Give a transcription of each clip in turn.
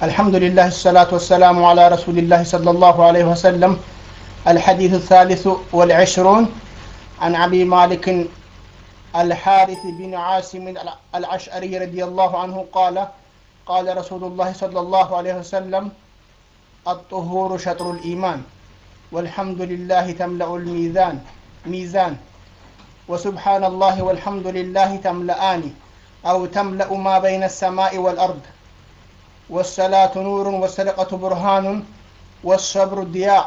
الحمد لله الصلاة والسلام على رسول الله صلى الله عليه وسلم الحديث الثالث والعشرون عن أبي مالك الحارث بن عاصم العشعري رضي الله عنه قال قال رسول الله صلى الله عليه وسلم الطهور شطر الإيمان والحمد لله تملأ الميزان ميزان وسبحان الله والحمد لله تملأان أو تملأ ما بين السماء والأرض والصلاة نور والصدقة برهان والصبر ضياء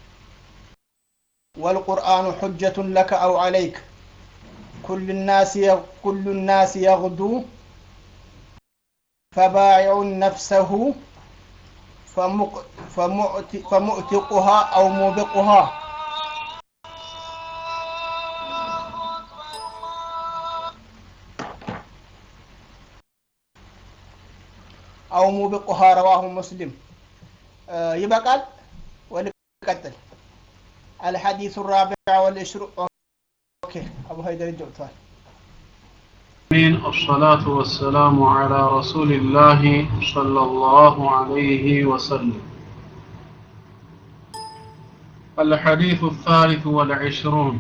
والقرآن حجة لك أو عليك كل الناس كل الناس يغدو فبايع نفسه فمؤتقها أو موبقها أو موبقها رواه مسلم آه يبقى ولقتل الحديث الرابع والعشرون أوكي أبو هيدر الجوتوال آمين الصلاة والسلام على رسول الله صلى الله عليه وسلم الحديث الثالث والعشرون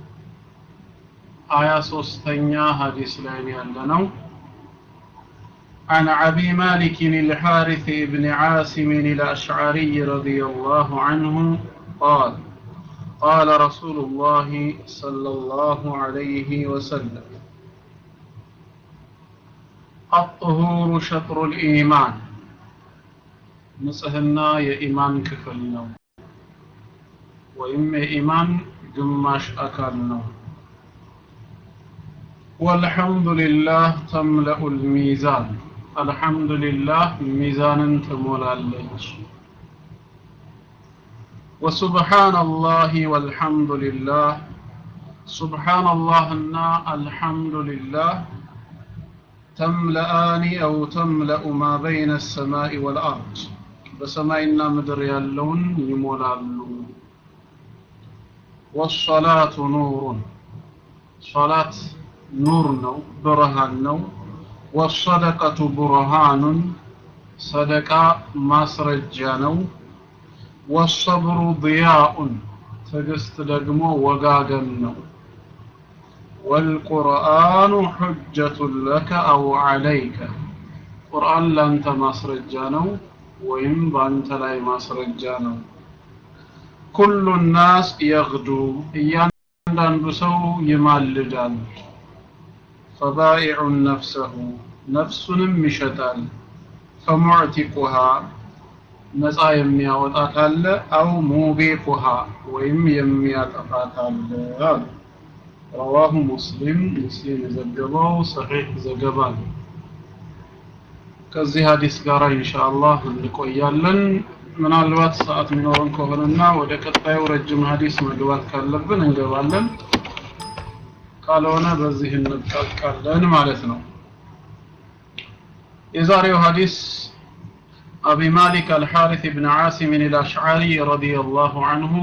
آية سوستنيا حديث لين يلنو عن أبي مالك الحارث بن عاصم الأشعري رضي الله عنه قال قال رسول الله صلى الله عليه وسلم الطهور شطر الإيمان نصهنا يا إيمان كفلنا وإما إيمان جماش أكلنا والحمد لله تملأ الميزان الحمد لله ميزان تمولالج وسبحان الله والحمد لله سبحان الله الحمد لله تملأان أو تملأ ما بين السماء والأرض بسمائنا مدر يالون يمولالو والصلاة نور صلاة نور نو برهان نو والصدقة برهان صدقة مسرجة نو والصبر ضياء تقست دقمو وقاقن نو والقرآن حجة لك أو عليك قرآن لأنت مسرجانو وإن بأنت لا مسرجانو كل الناس يغدو እያንዳንዱ ሰው ይማልዳል فبائع نفسه ነፍሱንም ይሸጣል فمعتقها ነፃ የሚያወጣ ካለ አው ሙቢቁሃ ወይም የሚያጠፋ ካለ አሉ رواه مسلم مسلم የዘገበው صحيح ዘገባ ነው ከዚህ ሀዲስ ጋር ኢንሻአላህ እንቆያለን ምናልባት ሰዓት የሚኖረን ከሆነና ወደ ቀጣዩ ረጅም ሀዲስ መግባት ካለብን እንገባለን ካልሆነ በዚህ እንጠቃለን ማለት ነው የዛሬው ሀዲስ أبي مالك الحارث بن عاصم الأشعري رضي الله عنه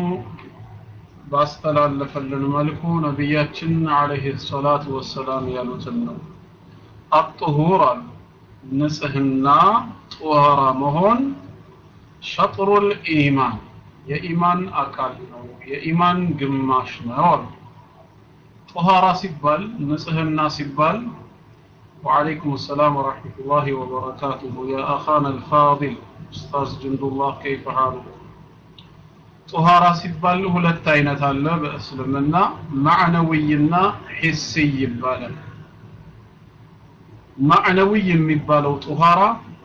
ባስተላለፈልን መልኩ ነቢያችን አለይሂ ሰላቱ ወሰላም ያሉትን ነው አጥሁር አሉ ንጽህና ጦሃራ መሆን ሸጥሩል ኢማን የኢማን አካል ነው የኢማን ግማሽ ነው አሉ ጦሃራ ሲባል ንጽህና ሲባል وعليكم السلام ورحمة الله وبركاته يا أخانا الفاضل أستاذ جند الله كيف حالك ጦሃራ ሲባል ሁለት አይነት አለ በእስልምና ማዕነዊይና ሂሲ ይባላል ማዕነዊይ የሚባለው ጦሃራ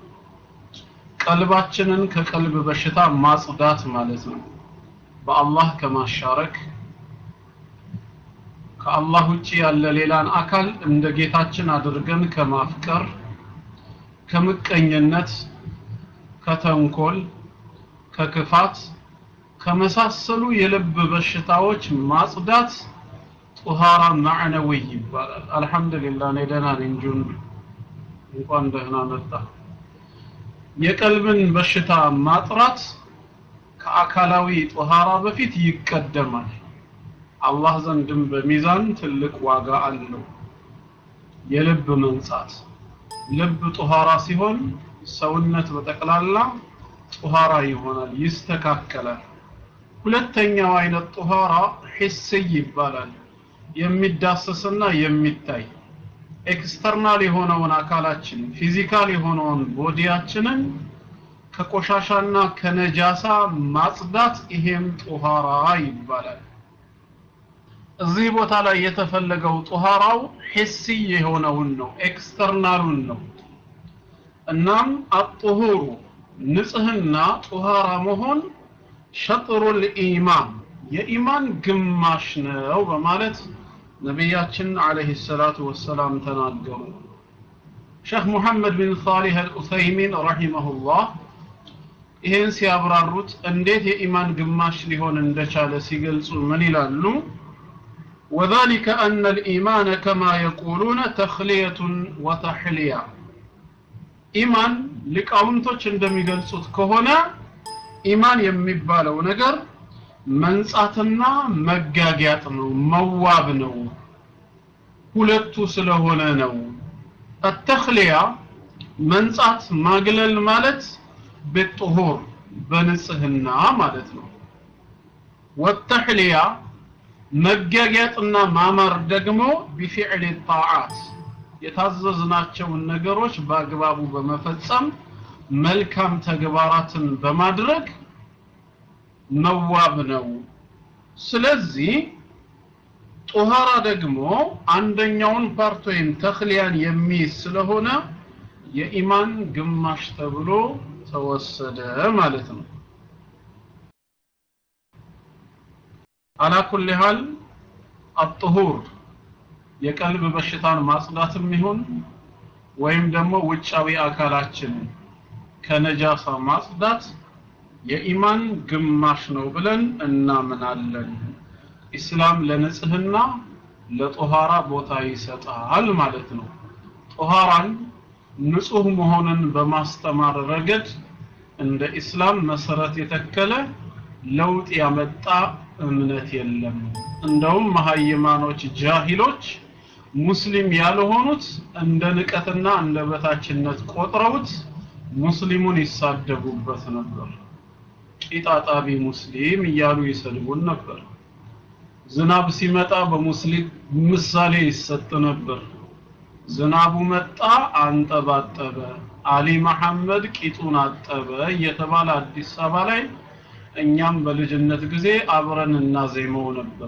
ቀልባችንን ከቀልብ በሽታ ማጽዳት ማለት ነው በአላህ ከማሻረክ ከአላህ ውጪ ያለ ሌላን አካል እንደ ጌታችን አድርገን ከማፍቀር ከምቀኝነት ከተንኮል ከክፋት ከመሳሰሉ የልብ በሽታዎች ማጽዳት ጡሃራ ማዕነዊ ይባላል አልহামዱሊላህ እኔ ደህና ነኝ ጁን እንኳን ደህና መጣ የቀልብን በሽታ ማጥራት ከአካላዊ ጡሃራ በፊት ይቀደማል አላህ ዘንድም በሚዛን ትልቅ ዋጋ አለው የልብ መንጻት ልብ ጡሃራ ሲሆን ሰውነት በጠቅላላ ጡሃራ ይሆናል ይስተካከላል ሁለተኛው አይነት ጡሃራ ሂስይ ይባላል የሚዳሰስና የሚታይ ኤክስተርናል የሆነውን አካላችን ፊዚካል የሆነውን ቦዲያችንን ከቆሻሻና ከነጃሳ ማጽዳት ይሄም ጡሃራ ይባላል እዚህ ቦታ ላይ የተፈለገው ጡሃራው ሂሲ የሆነውን ነው ኤክስተርናሉን ነው እናም አጥሁሩ ንጽህና ጡሃራ መሆን ሸጥሩል ኢማን የኢማን ግማሽ ነው በማለት ነቢያችን አለይሂ ሰላቱ ወሰላም ተናገሩ ሼክ ሙሐመድ ቢን ሳሊህ አልኡሰይሚን ረሂመሁላህ ይህን ሲያብራሩት እንዴት የኢማን ግማሽ ሊሆን እንደቻለ ሲገልጹ ምን ይላሉ وذلك أن الإيمان كما يقولون تخلية وتحلية ኢማን ሊቃውንቶች እንደሚገልጹት ከሆነ ኢማን የሚባለው ነገር መንጻትና መጋጊያጥ ነው መዋብ ነው ሁለቱ ስለሆነ ነው التخلية መንጻት ማግለል ማለት بالطهور በንጽህና ማለት ነው والتحلية መጋጊያጥና ማማር ደግሞ بفعل الطاعات የታዘዝናቸውን ነገሮች በአግባቡ በመፈጸም መልካም ተግባራትን በማድረግ መዋብ ነው ስለዚህ ጦሃራ ደግሞ አንደኛውን ፓርት ወይም ተክሊያን የሚይዝ ስለሆነ የኢማን ግማሽ ተብሎ ተወሰደ ማለት ነው አላ ኩል ሃል አጥሁር የቀልብ በሽታን ማጽዳትም ይሁን ወይም ደግሞ ውጫዊ አካላችን ከነጃሳ ማጽዳት የኢማን ግማሽ ነው ብለን እናምናለን ኢስላም ለንጽህና ለጦሃራ ቦታ ይሰጣል ማለት ነው ጦሃራን ንጹህ መሆንን በማስተማር ረገድ እንደ ኢስላም መሰረት የተከለ ለውጥ ያመጣ እምነት የለም እንደውም መሀይማኖች ጃሂሎች ሙስሊም ያልሆኑት እንደ ንቀትና እንደ በታችነት ቆጥረውት ሙስሊሙን ይሳደቡበት ነበር ቂጣጣቢ ሙስሊም እያሉ ይሰድቡን ነበር ዝናብ ሲመጣ በሙስሊም ምሳሌ ይሰጥ ነበር ዝናቡ መጣ አንጠባጠበ አሊ መሐመድ ቂጡን አጠበ እየተባለ አዲስ አበባ ላይ እኛም በልጅነት ጊዜ አብረን እናዜመው ነበር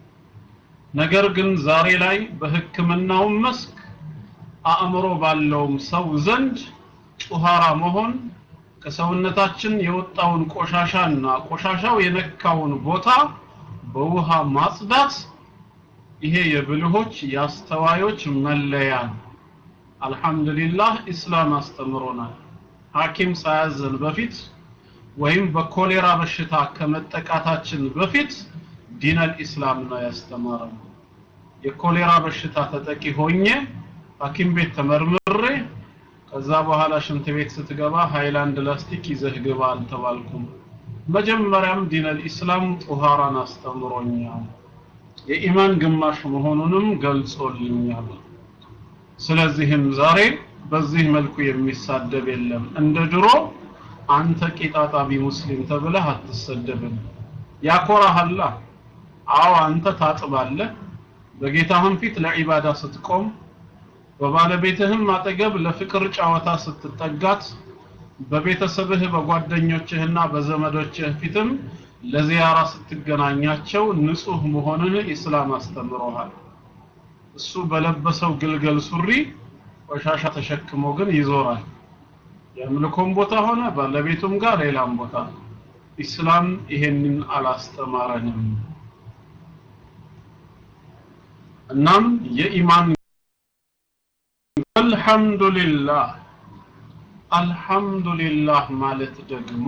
ነገር ግን ዛሬ ላይ በህክምናው መስክ አእምሮ ባለውም ሰው ዘንድ ጡሃራ መሆን ከሰውነታችን የወጣውን ቆሻሻና ቆሻሻው የነካውን ቦታ በውሃ ማጽዳት ይሄ የብልሆች የአስተዋዮች መለያ ነው አልহামዱሊላህ ኢስላም አስተምሮናል ሐኪም ሳያዘን በፊት ወይም በኮሌራ በሽታ ከመጠቃታችን በፊት ዲነል ኢስላም ነው ያስተማረው የኮሌራ በሽታ ተጠቂ ሆኜ ሐኪም ቤት ተመርምሬ ከዛ በኋላ ሽንት ቤት ስትገባ ሃይላንድ ላስቲክ ይዘህ ግባ አልተባልኩም መጀመሪያም ዲነል ኢስላም ጡሃራን አስተምሮኛል የኢማን ግማሽ መሆኑንም ገልጾልኛል ስለዚህም ዛሬ በዚህ መልኩ የሚሳደብ የለም እንደ ድሮ አንተ ቂጣጣቢ ሙስሊም ተብለህ አትሰደብም ያኮራሃላ አዎ አንተ ታጥባለህ በጌታህም ፊት ለዒባዳ ስትቆም በባለቤትህም አጠገብ ለፍቅር ጨዋታ ስትጠጋት በቤተሰብህ በጓደኞችህና በዘመዶችህ ፊትም ለዚያራ ስትገናኛቸው ንጹህ መሆንን ኢስላም አስተምሮሃል እሱ በለበሰው ግልገል ሱሪ ቆሻሻ ተሸክሞ ግን ይዞራል የአምልኮም ቦታ ሆነ ባለቤቱም ጋር ሌላም ቦታ ኢስላም ይሄንን አላስተማረንም እናም የኢማን አልহামዱሊላህ አልহামዱሊላህ ማለት ደግሞ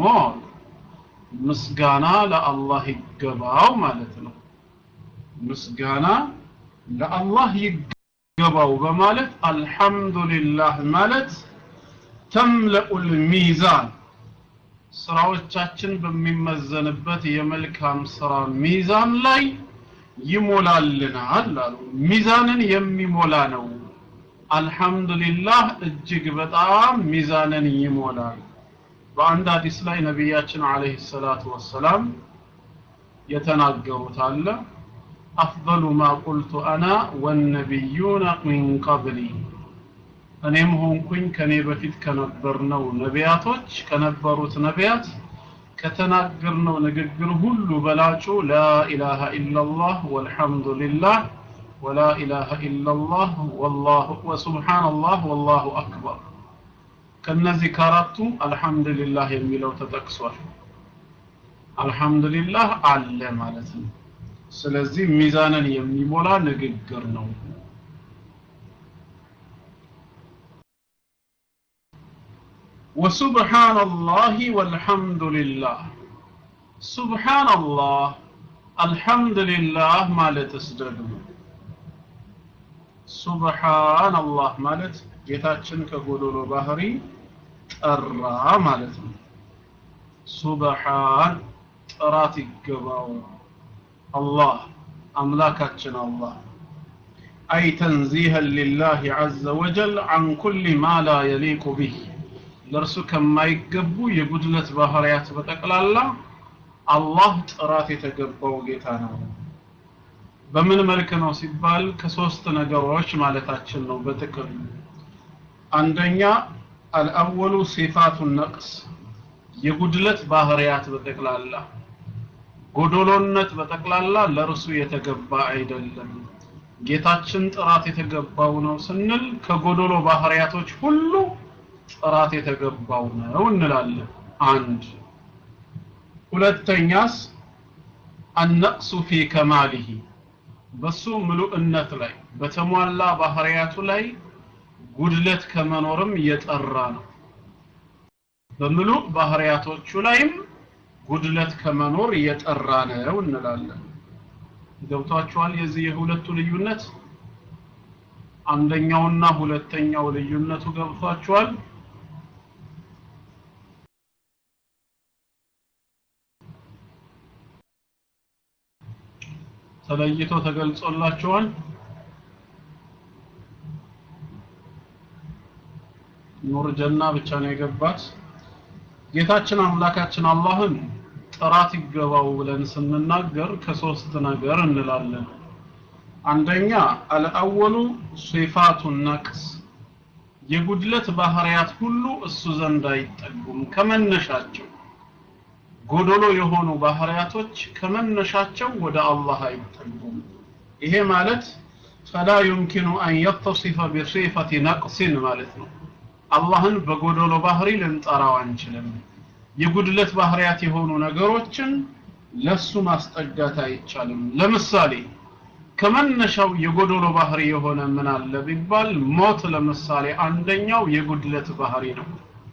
ምስጋና ለአላህ ይገባው ማለት ነው ምስጋና ለአላህ ይገባው በማለት አልহামዱሊላህ ማለት ተምለኡል ሚዛን ስራዎቻችን በሚመዘንበት የመልካም ስራ ሚዛን ላይ ይሞላልናል አሉ ሚዛንን የሚሞላ ነው አልহামዱሊላህ እጅግ በጣም ሚዛንን ይሞላል በአንድ ሐዲስ ላይ ነቢያችን አለይሂ ሰላቱ ወሰላም የተናገሩት አለ አፍضل ما قلت انا والنبيون من قبلي እኔም ሆንኩኝ ከኔ በፊት ከነበርነው ነቢያቶች ከነበሩት ነቢያት ከተናገርነው ንግግር ሁሉ በላጩ ላኢላሃ ኢላላህ ወልሐምዱሊላህ ወላ ኢላሃ ኢላላህ ወላሁ ወሱብሃንአላህ ወላሁ አክበር ከነዚህ ከአራቱ አልሐምዱሊላህ የሚለው ተጠቅሷል አልሐምዱሊላህ አለ ማለት ነው ስለዚህ ሚዛንን የሚሞላ ንግግር ነው وسبحان الله والحمد لله سبحان الله الحمد لله ማለትስ ደግሞ ሱብሃን አላህ ማለት ጌታችን ከጎዶሎ ባህሪ ጠራ ማለት ነው ሱብሃን ጥራት ይገባው አላህ አምላካችን አላህ أي تنزيها لله عز وجل عن كل ما لا يليق به ለእርሱ ከማይገቡ የጉድለት ባህሪያት በጠቅላላ አላህ ጥራት የተገባው ጌታ ነው በምን መልክ ነው ሲባል ከሶስት ነገሮች ማለታችን ነው በጥቅል አንደኛ አልአወሉ ሲፋቱ ነቅስ የጉድለት ባህሪያት በጠቅላላ ጎዶሎነት በጠቅላላ ለእርሱ የተገባ አይደለም ጌታችን ጥራት የተገባው ነው ስንል ከጎዶሎ ባህሪያቶች ሁሉ ጥራት የተገባው ነው እንላለን አንድ ሁለተኛስ አነቅሱ ፊ ከማሊሂ በሱ ምሉእነት ላይ በተሟላ ባህሪያቱ ላይ ጉድለት ከመኖርም የጠራ ነው በምሉእ ባህሪያቶቹ ላይም ጉድለት ከመኖር የጠራ ነው እንላለን ገብቷችኋል የዚህ የሁለቱ ልዩነት አንደኛውና ሁለተኛው ልዩነቱ ገብቷችኋል ተለይቶ ተገልጾላችኋል ኑር ጀና ብቻ ነው የገባት ጌታችን አምላካችን አላህን ጥራት ይገባው ብለን ስንናገር ከሶስት ነገር እንላለን አንደኛ አልአወሉ ሲፋቱ ነቅስ የጉድለት ባህሪያት ሁሉ እሱ ዘንድ አይጠጉም ከመነሻቸው ጎዶሎ የሆኑ ባህሪያቶች ከመነሻቸው ወደ አላህ አይጠጉም ይሄ ማለት ፈላ ዩምኪኑ አን የተሲፈ ቢሲፈቲ ነቅሲን ማለት ነው አላህን በጎዶሎ ባህሪ ልንጠራው አንችልም የጉድለት ባህሪያት የሆኑ ነገሮችን ለሱ ማስጠጋት አይቻልም ለምሳሌ ከመነሻው የጎዶሎ ባህሪ የሆነ ምን አለ ቢባል ሞት ለምሳሌ አንደኛው የጉድለት ባህሪ ነው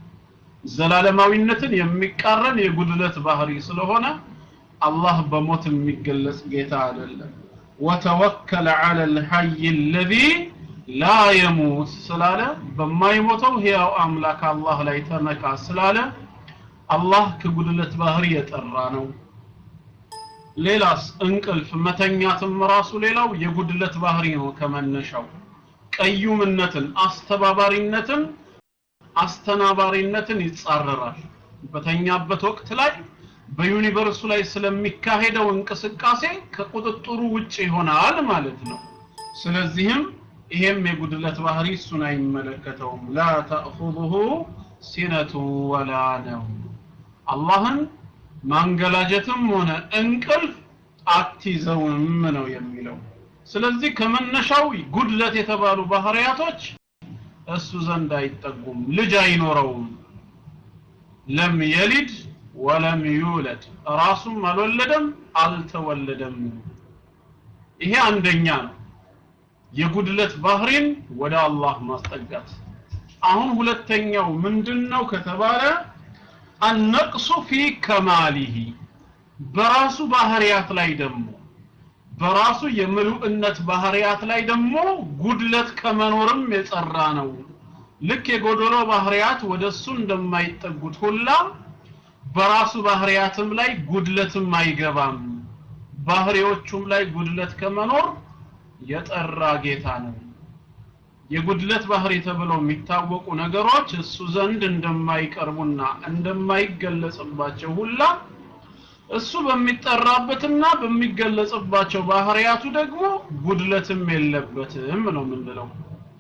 ዘላለማዊነትን የሚቃረን የጉድለት ባህሪ ስለሆነ አላህ በሞት የሚገለጽ ጌታ አይደለም ወተወከለ ዐለ ልሐይ አለዚ ላ የሙት ስላለ በማይሞተው ሕያው አምላክ አላህ ላይ ተመካ ስላለ አላህ ከጉድለት ባህሪ የጠራ ነው ሌላስ እንቅልፍ መተኛትም ራሱ ሌላው የጉድለት ባህሪ ነው ከመነሻው ቀዩምነትን አስተባባሪነትን አስተናባሪነትን ይጻረራል በተኛበት ወቅት ላይ በዩኒቨርሱ ላይ ስለሚካሄደው እንቅስቃሴ ከቁጥጥሩ ውጭ ይሆናል ማለት ነው ስለዚህም ይሄም የጉድለት ባህሪ እሱን አይመለከተውም ላ ተእኹዙሁ ሲነቱ ወላ ነው አላህን ማንገላጀትም ሆነ እንቅልፍ አትይዘውም ነው የሚለው ስለዚህ ከመነሻው ጉድለት የተባሉ ባህሪያቶች እሱ ዘንድ አይጠጉም ልጅ አይኖረውም ለም የሊድ ወለም ዩለድ ራሱም አልወለደም አልተወለደም ይሄ አንደኛ ነው የጉድለት ባህሪን ወደ አላህ ማስጠጋት አሁን ሁለተኛው ምንድነው ከተባለ አነቅሱ ፊ ከማሊሂ በራሱ ባህሪያት ላይ ደግሞ በራሱ የምሉእነት ባህሪያት ላይ ደግሞ ጉድለት ከመኖርም የጸራ ነው ልክ የጎዶሎ ባህሪያት ወደሱ እንደማይጠጉት ሁላ በራሱ ባህሪያትም ላይ ጉድለትም አይገባም ባህሪዎቹም ላይ ጉድለት ከመኖር የጠራ ጌታ ነው የጉድለት ባህሪ ተብለው የሚታወቁ ነገሮች እሱ ዘንድ እንደማይቀርቡና እንደማይገለጽባቸው ሁላ እሱ በሚጠራበትና በሚገለጽባቸው ባህሪያቱ ደግሞ ጉድለትም የለበትም ነው የምንለው።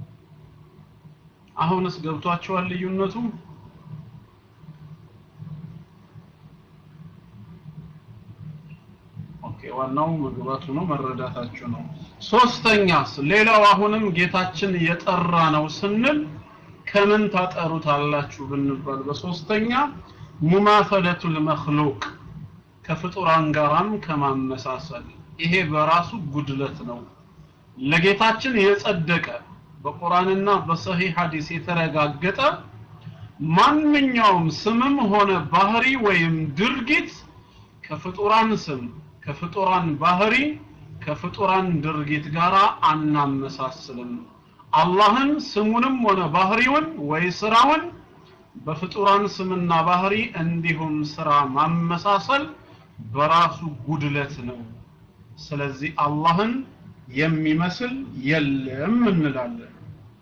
አሁንስ ገብቷቸዋል ልዩነቱ? ኦኬ ዋናው መግባቱ ነው መረዳታችሁ ነው። ሶስተኛስ ሌላው አሁንም ጌታችን የጠራ ነው ስንል ከምን ታጠሩታላችሁ ብንባል በሶስተኛ ሙማሰለቱል መክሉቅ ከፍጡራን ጋራም ከማመሳሰል ይሄ በራሱ ጉድለት ነው። ለጌታችን የጸደቀ በቁርአንና በሰሂህ ሐዲስ የተረጋገጠ ማንኛውም ስምም ሆነ ባህሪ ወይም ድርጊት ከፍጡራን ስም ከፍጡራን ባህሪ ከፍጡራን ድርጊት ጋር አናመሳስልም። አላህን ስሙንም ሆነ ባህሪውን ወይ ስራውን በፍጡራን ስምና ባህሪ እንዲሁም ስራ ማመሳሰል በራሱ ጉድለት ነው። ስለዚህ አላህን የሚመስል የለም እንላለን።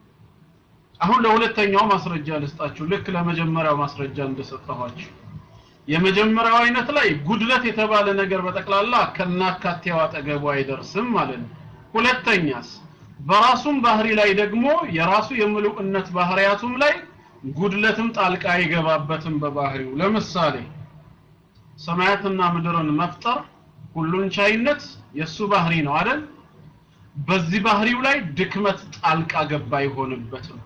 አሁን ለሁለተኛው ማስረጃ ልስጣችሁ፣ ልክ ለመጀመሪያው ማስረጃ እንደሰጠኋችሁ። የመጀመሪያው አይነት ላይ ጉድለት የተባለ ነገር በጠቅላላ ከናካቴው አጠገቡ አይደርስም ማለት ነው። ሁለተኛስ በራሱም ባህሪ ላይ ደግሞ የራሱ የምሉዕነት ባህሪያቱም ላይ ጉድለትም ጣልቃ አይገባበትም በባህሪው። ለምሳሌ ሰማያትና ምድርን መፍጠር ሁሉን ቻይነት የሱ ባህሪ ነው አይደል? በዚህ ባህሪው ላይ ድክመት ጣልቃ ገባ አይሆንበትም።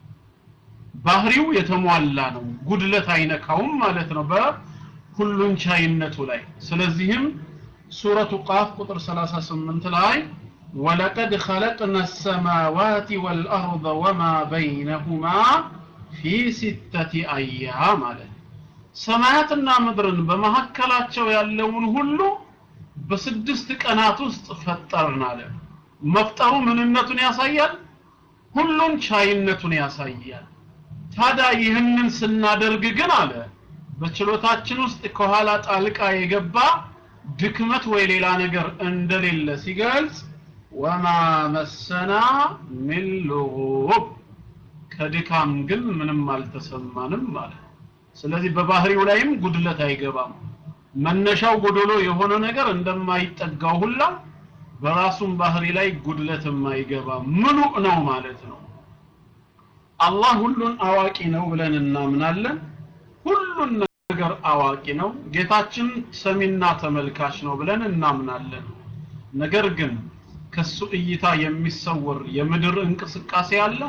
ባህሪው የተሟላ ነው፣ ጉድለት አይነካውም ማለት ነው በሁሉን ቻይነቱ ላይ። ስለዚህም ሱረቱ ቃፍ ቁጥር 38 ላይ ወለቀድ ኸለቅነ ሰማዋት ወልአርض ወማ በይነሁማ ፊ ሲተቲ አያም አለ። ሰማያትና ምድርን በመካከላቸው ያለውን ሁሉ በስድስት ቀናት ውስጥ ፈጠርን አለ። መፍጠሩ ምንነቱን ያሳያል፣ ሁሉን ቻይነቱን ያሳያል። ታዲያ ይህንን ስናደርግ ግን አለ በችሎታችን ውስጥ ከኋላ ጣልቃ የገባ ድክመት ወይ ሌላ ነገር እንደሌለ ሲገልጽ ወማ መሰና ሚን ሉጉብ ከድካም ግን ምንም አልተሰማንም ማለት ስለዚህ በባህሪው ላይም ጉድለት አይገባም መነሻው ጎዶሎ የሆነ ነገር እንደማይጠጋው ሁላ በራሱም ባህሪ ላይ ጉድለትም አይገባም ምሉእ ነው ማለት ነው አላህ ሁሉን አዋቂ ነው ብለን እናምናለን ሁሉን ነገር አዋቂ ነው ጌታችን ሰሚና ተመልካች ነው ብለን እናምናለን ነገር ግን ከሱ እይታ የሚሰወር የምድር እንቅስቃሴ አለ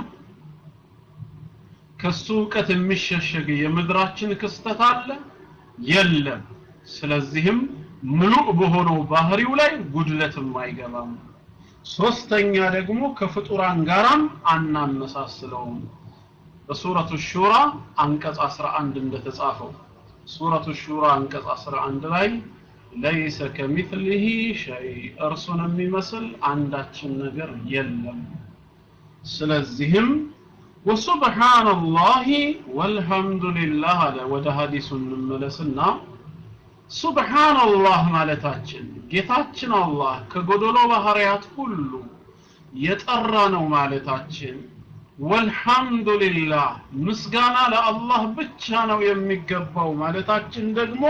ከሱ እውቀት የሚሸሸግ የምድራችን ክስተት አለ የለም ስለዚህም ምሉእ በሆነው ባህሪው ላይ ጉድለትም አይገባም ሶስተኛ ደግሞ ከፍጡራን ጋራም አናመሳስለውም በሱረቱ ሹራ አንቀጽ 11 እንደተጻፈው ሱረቱ ሹራ አንቀጽ 11 ላይ ለይሰ ከሚትሊሂ ሸይ እርሱን የሚመስል አንዳችን ነገር የለም ስለዚህም ወሱብሓነላሂ ወልሐምዱሊላህ አለ ወደ ሀዲሱ እንመለስና ሱብሓነላህ ማለታችን ጌታችን አላህ ከጎደሎ ባህሪያት ሁሉ የጠራ ነው ማለታችን ወልሐምዱሊላህ ምስጋና ለአላህ ብቻ ነው የሚገባው ማለታችን ደግሞ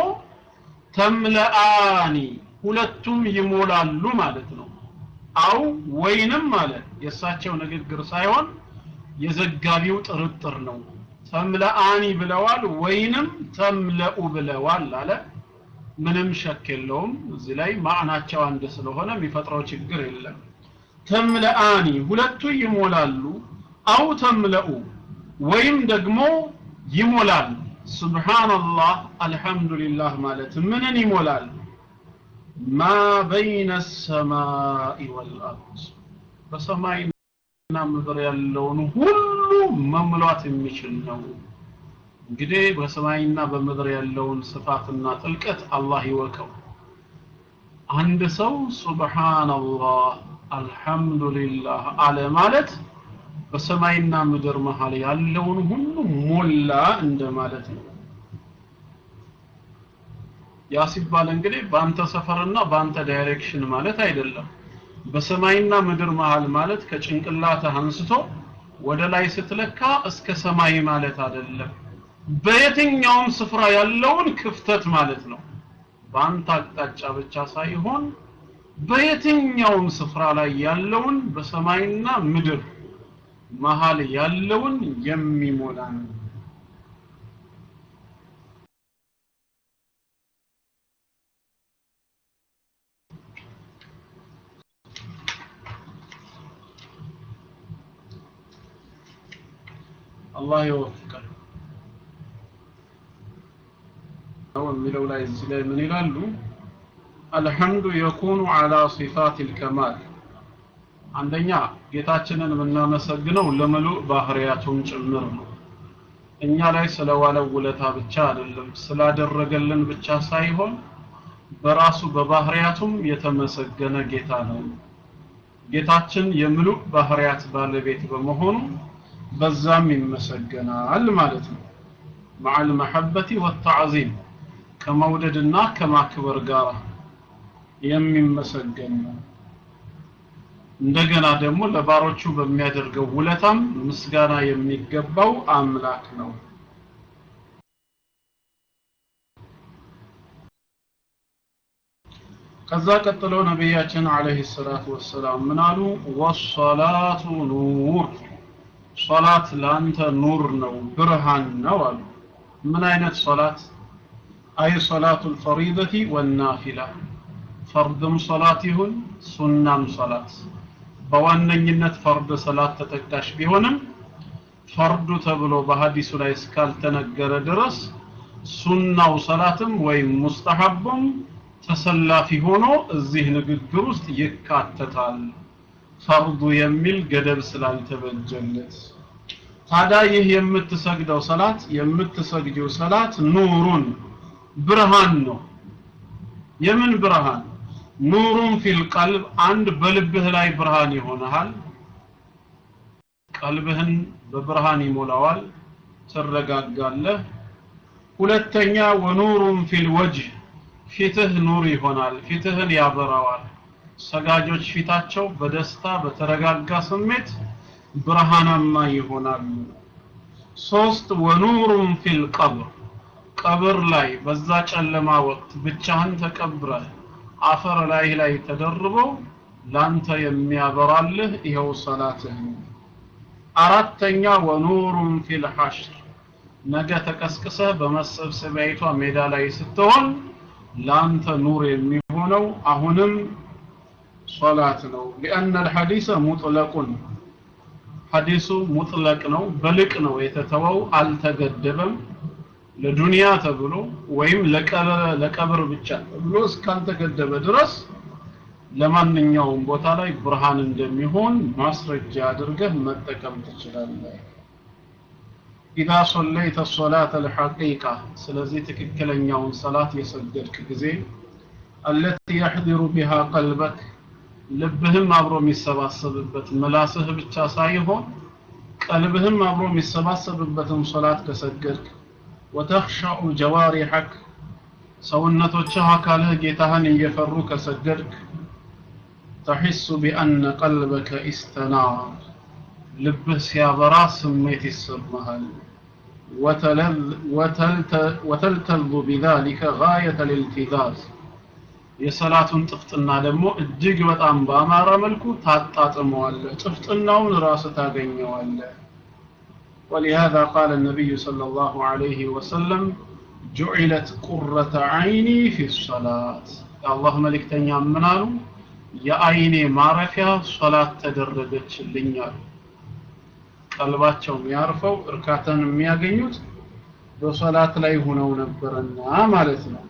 ተምለአኒ ሁለቱም ይሞላሉ ማለት ነው አው ወይንም ማለት የእሳቸው ንግግር ሳይሆን የዘጋቢው ጥርጥር ነው ተምለአኒ ብለዋል ወይንም ተምለኡ ብለዋል አለ ምንም ሸክ የለውም እዚህ ላይ ማዕናቸው አንድ ስለሆነ የሚፈጥረው ችግር የለም ተምለአኒ ሁለቱ ይሞላሉ አው ተምለኡ ወይም ደግሞ ይሞላል ሱብሃንአላህ አልহামዱሊላህ ማለት ምንን ይሞላል ማ በይነ ሰማይ ወልአርድ በሰማይና ምድር ያለውን ሁሉ መሙላት የሚችል ነው እንግዲህ በሰማይና በምድር ያለውን ስፋትና ጥልቀት አላህ ይወቀው አንድ ሰው ሱብሃንአላህ አልহামዱሊላህ አለ ማለት በሰማይና ምድር መሃል ያለውን ሁሉ ሞላ እንደማለት ነው ያ ሲባል እንግዲህ በአንተ ሰፈርና በአንተ ዳይሬክሽን ማለት አይደለም በሰማይና ምድር መሃል ማለት ከጭንቅላትህ አንስቶ ወደ ላይ ስትለካ እስከ ሰማይ ማለት አይደለም በየትኛውም ስፍራ ያለውን ክፍተት ማለት ነው በአንተ አቅጣጫ ብቻ ሳይሆን በየትኛውም ስፍራ ላይ ያለውን በሰማይና ምድር መሃል ያለውን የሚሞላ ነው አላህ ይወፍቃል ነው የሚለው ላይ እዚህ ላይ ምን ይላሉ አልሐምዱ የኩኑ አላ ሲፋት ልከማል አንደኛ ጌታችንን የምናመሰግነው ለምሉእ ባህሪያቱን ጭምር ነው እኛ ላይ ስለዋለው ውለታ ብቻ አይደለም ስላደረገልን ብቻ ሳይሆን በራሱ በባህሪያቱም የተመሰገነ ጌታ ነው ጌታችን የምሉእ ባህሪያት ባለቤት በመሆኑ በዛም ይመሰገናል ማለት ነው مع المحبة والتعظيم ከመውደድና ከማክበር ጋር የሚመሰገን ነው እንደገና ደግሞ ለባሮቹ በሚያደርገው ውለታም ምስጋና የሚገባው አምላክ ነው ከዛ ቀጥሎ ነቢያችን አለይሂ ሰላቱ ወሰላም ምን አሉ ወሰላቱ ኑር ሶላት ለአንተ ኑር ነው ብርሃን ነው አሉ ምን አይነት ሶላት አይ ሶላቱ ልፈሪደቲ ወናፊላ ፈርድም ሶላት ይሁን ሱናም ሶላት በዋነኝነት ፈርድ ሰላት ተጠቃሽ ቢሆንም ፈርዱ ተብሎ በሀዲሱ ላይ እስካልተነገረ ድረስ ሱናው ሰላትም ወይም ሙስተሐቡም ተሰላፊ ሆኖ እዚህ ንግግር ውስጥ ይካተታል ፈርዱ የሚል ገደብ ስላልተበጀለት ታዲያ ይህ የምትሰግደው ሰላት የምትሰግደው ሰላት ኑሩን ብርሃን ነው የምን ብርሃን ኑሩን ፊል ቀልብ አንድ በልብህ ላይ ብርሃን ይሆናል ቀልብህን በብርሃን ይሞላዋል ትረጋጋለህ ሁለተኛ ወኑሩን ፊል ወጅህ ፊትህ ኑር ይሆናል ፊትህን ያበራዋል ሰጋጆች ፊታቸው በደስታ በተረጋጋ ስሜት ብርሃናማ ይሆናሉ ሶስት ወኑሩን ፊል ቀብር ቀብር ላይ በዛ ጨለማ ወቅት ብቻህን ተቀብረህ አፈር ላይ ላይ ተደርበው ላንተ የሚያበራልህ ይኸው ሰላትህ ነው አራተኛ ወኑሩን ፊል ሐሽር ነገ ተቀስቅሰህ በመሰብሰቢያይቷ ሜዳ ላይ ስትሆን ላንተ ኑር የሚሆነው አሁንም ሶላት ነው ሊአነ الحديث مطلق ሐዲሱ ሙጥለቅ ነው በልቅ ነው የተተወው አልተገደበም ለዱንያ ተብሎ ወይም ለቀብር ብቻ ተብሎ እስካልተገደበ ድረስ ለማንኛውም ቦታ ላይ ብርሃን እንደሚሆን ማስረጃ አድርገህ መጠቀም ትችላለህ ኢዛ ሶለይተ ሶላተ ልሐቂቃ ስለዚህ ትክክለኛውን ሰላት የሰገድክ ጊዜ አለቲ የሕድሩ ቢሃ ቀልበክ ልብህም አብሮ የሚሰባሰብበት ምላስህ ብቻ ሳይሆን ቀልብህም አብሮ የሚሰባሰብበትን ሶላት ከሰገድክ ወተኽሸዑ ጀዋሪሐክ ሰውነቶችህ አካልህ ጌታህን እየፈሩ ከሰገድክ ተሒሱ ቢአነ ቀልበከ ኢስተናር ልብህ ሲያበራ ስሜት ይሰማሃል ወተልተልዙ ቢዛሊከ ጋየተ ልልቲዛዝ የሰላቱን ጥፍጥና ደግሞ እጅግ በጣም በአማረ መልኩ ታጣጥመዋለህ ጥፍጥናውን ራስ ታገኘዋለህ ولهذا قال النبي صلى الله عليه وسلم جعلت قرة عيني في الصلاة الله ملك تنيا منالو የአይኔ ማረፊያ ሶላት ተደረገችልኛል ቀልባቸው የሚያርፈው እርካታን የሚያገኙት በሶላት ላይ ሆነው ነበርና ማለት ነው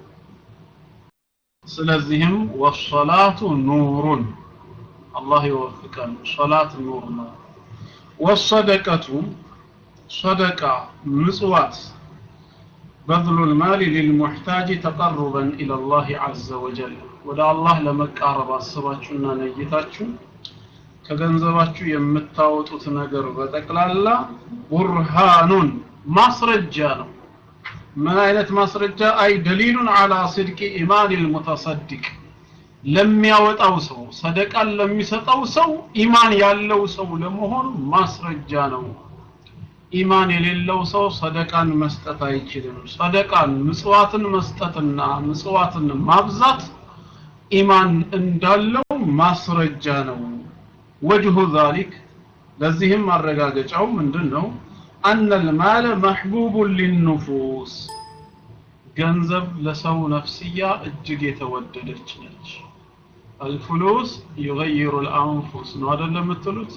ስለዚህም ወሶላቱ ኑሩን አላህ ይወፍቀን ሶላት ኑር ነው ወሰደቀቱ ሰደቃ ምጽዋት بذل المال للمحتاج تقربا إلى الله عز وجل ወደ አላህ ለመቃረብ አስባችሁና ነይታችሁ ከገንዘባችሁ የምታወጡት ነገር በጠቅላላ ቡርሃኑን ማስረጃ ነው ምን አይነት ማስረጃ አይ ደሊሉን አላ ስድቂ ኢማን ልሙተሰድቅ ለሚያወጣው ሰው ሰደቃን ለሚሰጠው ሰው ኢማን ያለው ሰው ለመሆኑ ማስረጃ ነው ኢማን የሌለው ሰው ሰደቃን መስጠት አይችልም ሰደቃን ምጽዋትን መስጠትና ምጽዋትን ማብዛት ኢማን እንዳለው ማስረጃ ነው ወጅሁ ዛሊክ ለዚህም ማረጋገጫው ምንድን ነው አነ ልማለ መሕቡቡን ሊኑፉስ ገንዘብ ለሰው ነፍስያ እጅግ የተወደደች ነች አልፍሉስ ዩገይሩ ልአንፉስ ነው አደለም የምትሉት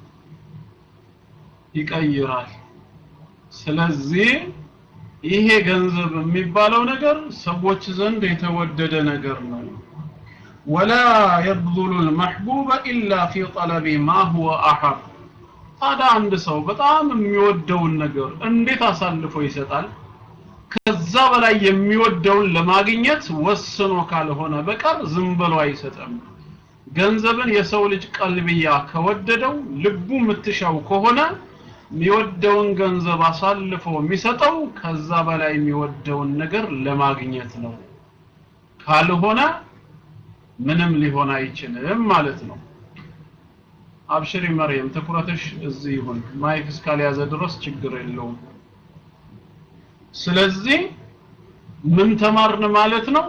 ይቀይራል ስለዚህ ይሄ ገንዘብ የሚባለው ነገር ሰዎች ዘንድ የተወደደ ነገር ነው ወላ የብذሉ ልመሕቡበ ኢላ ፊ ጠለቢ ማ ሁወ አሐብ ታዲያ አንድ ሰው በጣም የሚወደውን ነገር እንዴት አሳልፎ ይሰጣል ከዛ በላይ የሚወደውን ለማግኘት ወስኖ ካልሆነ በቀር ዝም ብሎ አይሰጥም ገንዘብን የሰው ልጅ ቀልብያ ከወደደው ልቡ የምትሻው ከሆነ የሚወደውን ገንዘብ አሳልፎ የሚሰጠው ከዛ በላይ የሚወደውን ነገር ለማግኘት ነው ካልሆነ ምንም ሊሆን አይችልም ማለት ነው አብሽሪ መርየም ትኩረትሽ እዚህ ይሁን ማይክ እስካልያዘ ድረስ ችግር የለውም ስለዚህ ምን ተማርን ማለት ነው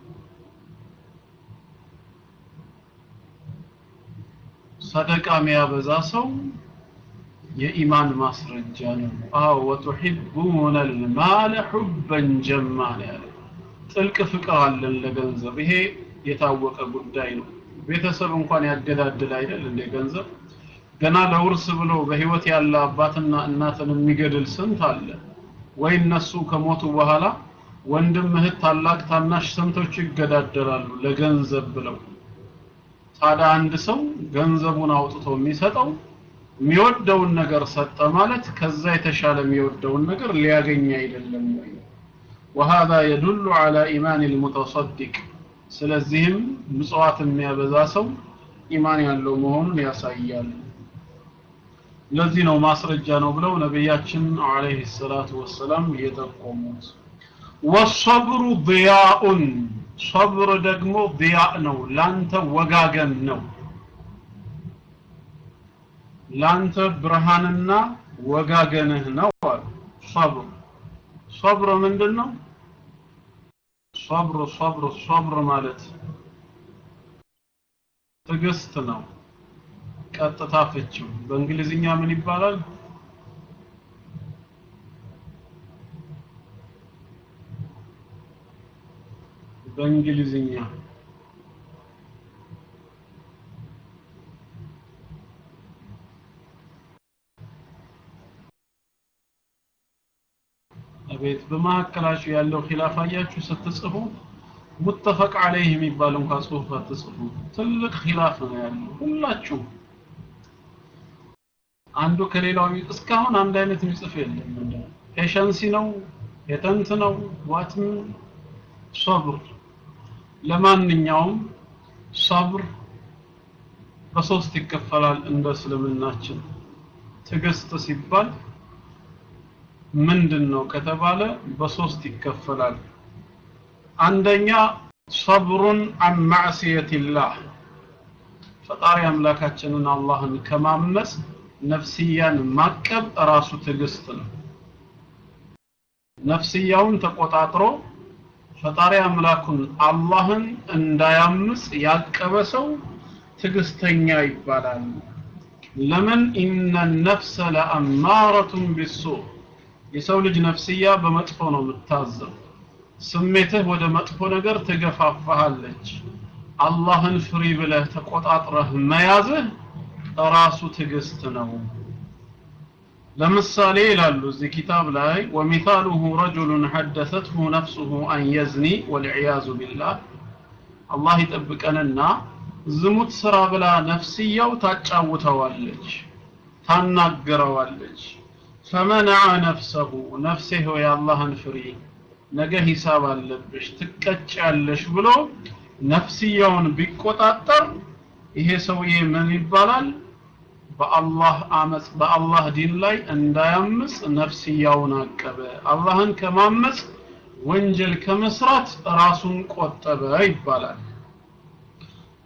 ሰደቃ የሚያበዛ ሰው የኢማን ማስረጃ ነው አዎ ወቱሒቡነ ልማለ ሑበን ጀማ ነው ያለ ጥልቅ ፍቅር አለን ለገንዘብ ይሄ የታወቀ ጉዳይ ነው ቤተሰብ እንኳን ያገዳድል አይደል እንደ ገንዘብ ገና ለውርስ ብሎ በህይወት ያለ አባትና እናትን የሚገድል ስንት አለ ወይ እነሱ ከሞቱ በኋላ ወንድም እህት ታላቅ ታናሽ ስንቶች ይገዳደላሉ ለገንዘብ ብለው ታዲያ አንድ ሰው ገንዘቡን አውጥቶ የሚሰጠው የሚወደውን ነገር ሰጠ ማለት ከዛ የተሻለ የሚወደውን ነገር ሊያገኝ አይደለም ወይ وهذا يدل على إيمان المتصدق ስለዚህም ምጽዋት የሚያበዛ ሰው ኢማን ያለው መሆኑን ያሳያል ለዚህ ነው ማስረጃ ነው ብለው ነቢያችን አለይሂ ሰላቱ ወሰላም የጠቆሙት ወሰብሩ ضያኡን ሰብር ደግሞ ضያ ነው ላንተ ወጋገን ነው ላንተ ብርሃንና ወጋገንህ ነው አሉ ሰብር ሰብር ምንድን ነው ሰብር ሰብር ሰብር ማለት ትዕግስት ነው ቀጥታ ፍቺው በእንግሊዝኛ ምን ይባላል በእንግሊዝኛ አቤት በመካከላችሁ ያለው ኺላፍ አያችሁ ስትጽፉ ሙተፈቅ አለይህ የሚባል እንኳን ጽሁፍ አትጽፉ ትልቅ ኺላፍ ነው ያለው ሁላችሁ አንዱ ከሌላው እስካሁን አንድ አይነት የሚጽፍ የለም ፔሸንሲ ነው የጠንት ነው ዋትም ሰብር ለማንኛውም ሰብር በሶስት ይከፈላል እንደ እስልምናችን ትዕግስት ሲባል ምንድን ነው ከተባለ በሶስት ይከፈላል አንደኛ ሰብሩን አን ማዕስየትላህ ፈጣሪ አምላካችንን አላህን ከማመፅ ነፍስያን ማቀብ ራሱ ትዕግስት ነው ነፍስያውን ተቆጣጥሮ ፈጣሪ አምላኩን አላህን እንዳያምፅ ያቀበ ሰው ትዕግስተኛ ይባላል ለምን ኢነ ነፍሰ ለአማረቱን ቢሱእ የሰው ልጅ ነፍስያ በመጥፎ ነው የምታዘው ስሜትህ ወደ መጥፎ ነገር ትገፋፋሃለች አላህን ፍሪ ብለህ ተቆጣጥረህ መያዝህ ራሱ ትዕግስት ነው ለምሳሌ ይላሉ እዚህ ኪታብ ላይ ወሚታሉሁ ረጁሉን ሐደሰትሁ ነፍሱሁ አን የዝኒ ወልዕያዙ ቢላህ አላህ ይጠብቀንና ዝሙት ስራ ብላ ነፍስያው ታጫውተዋለች ታናገረዋለች ፈመነዐ ነፍሰሁ ነፍሴ ሆይ አላህን ፍሪ ነገ ሂሳብ አለብሽ ትቀጫለሽ ብሎ ነፍስያውን ቢቆጣጠር ይሄ ሰውዬ ምን ይባላል በአላህ አመጽ በአላህ ዲን ላይ እንዳያምጽ ነፍስያውን አቀበ አላህን ከማመጽ ወንጀል ከመስራት ራሱን ቆጠበ ይባላል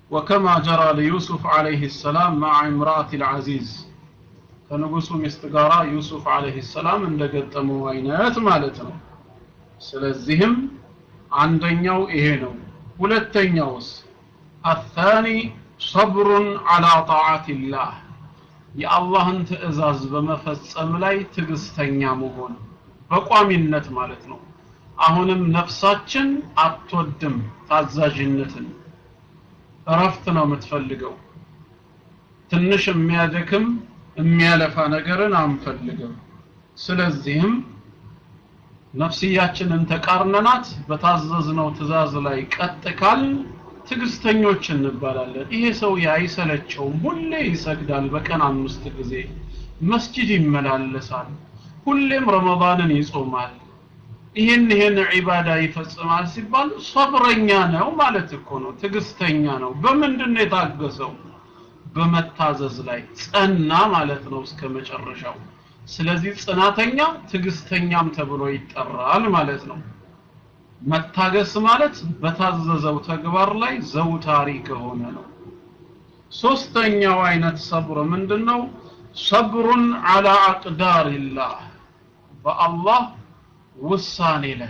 ወከማ ጀራ ለዩሱፍ ዓለይህ ሰላም መዓ እምራአት ልዓዚዝ ከንጉሱ ሚስት ጋራ ዩሱፍ ዓለይህ ሰላም እንደገጠመው አይነት ማለት ነው ስለዚህም አንደኛው ይሄ ነው ሁለተኛውስ አታኒ ሰብሩን ዓላ ጣዓትላህ የአላህን ትእዛዝ በመፈጸም ላይ ትዕግስተኛ መሆን በቋሚነት ማለት ነው አሁንም ነፍሳችን አትወድም ታዛዥነትን እረፍት ነው የምትፈልገው ትንሽ የሚያደክም የሚያለፋ ነገርን አንፈልግም ስለዚህም ነፍስያችንን ተቃርነናት በታዘዝነው ትእዛዝ ላይ ቀጥ ካል ትዕግስተኞች እንባላለን ይሄ ሰው አይሰለቸውም ሁሌ ይሰግዳል በቀን አምስት ጊዜ መስጂድ ይመላለሳል ሁሌም ረመዳንን ይጾማል ይህን ይህን ዒባዳ ይፈጽማል ሲባል ሰብረኛ ነው ማለት እኮ ነው ትዕግስተኛ ነው በምንድን ነው የታገሰው በመታዘዝ ላይ ጸና ማለት ነው እስከ መጨረሻው ስለዚህ ጽናተኛ ትዕግስተኛም ተብሎ ይጠራል ማለት ነው መታገስ ማለት በታዘዘው ተግባር ላይ ዘውታሪ ከሆነ ነው ሶስተኛው አይነት ሰብር ምንድነው ሰብሩን አላ አቅዳሪላህ በአላህ ውሳኔ ላይ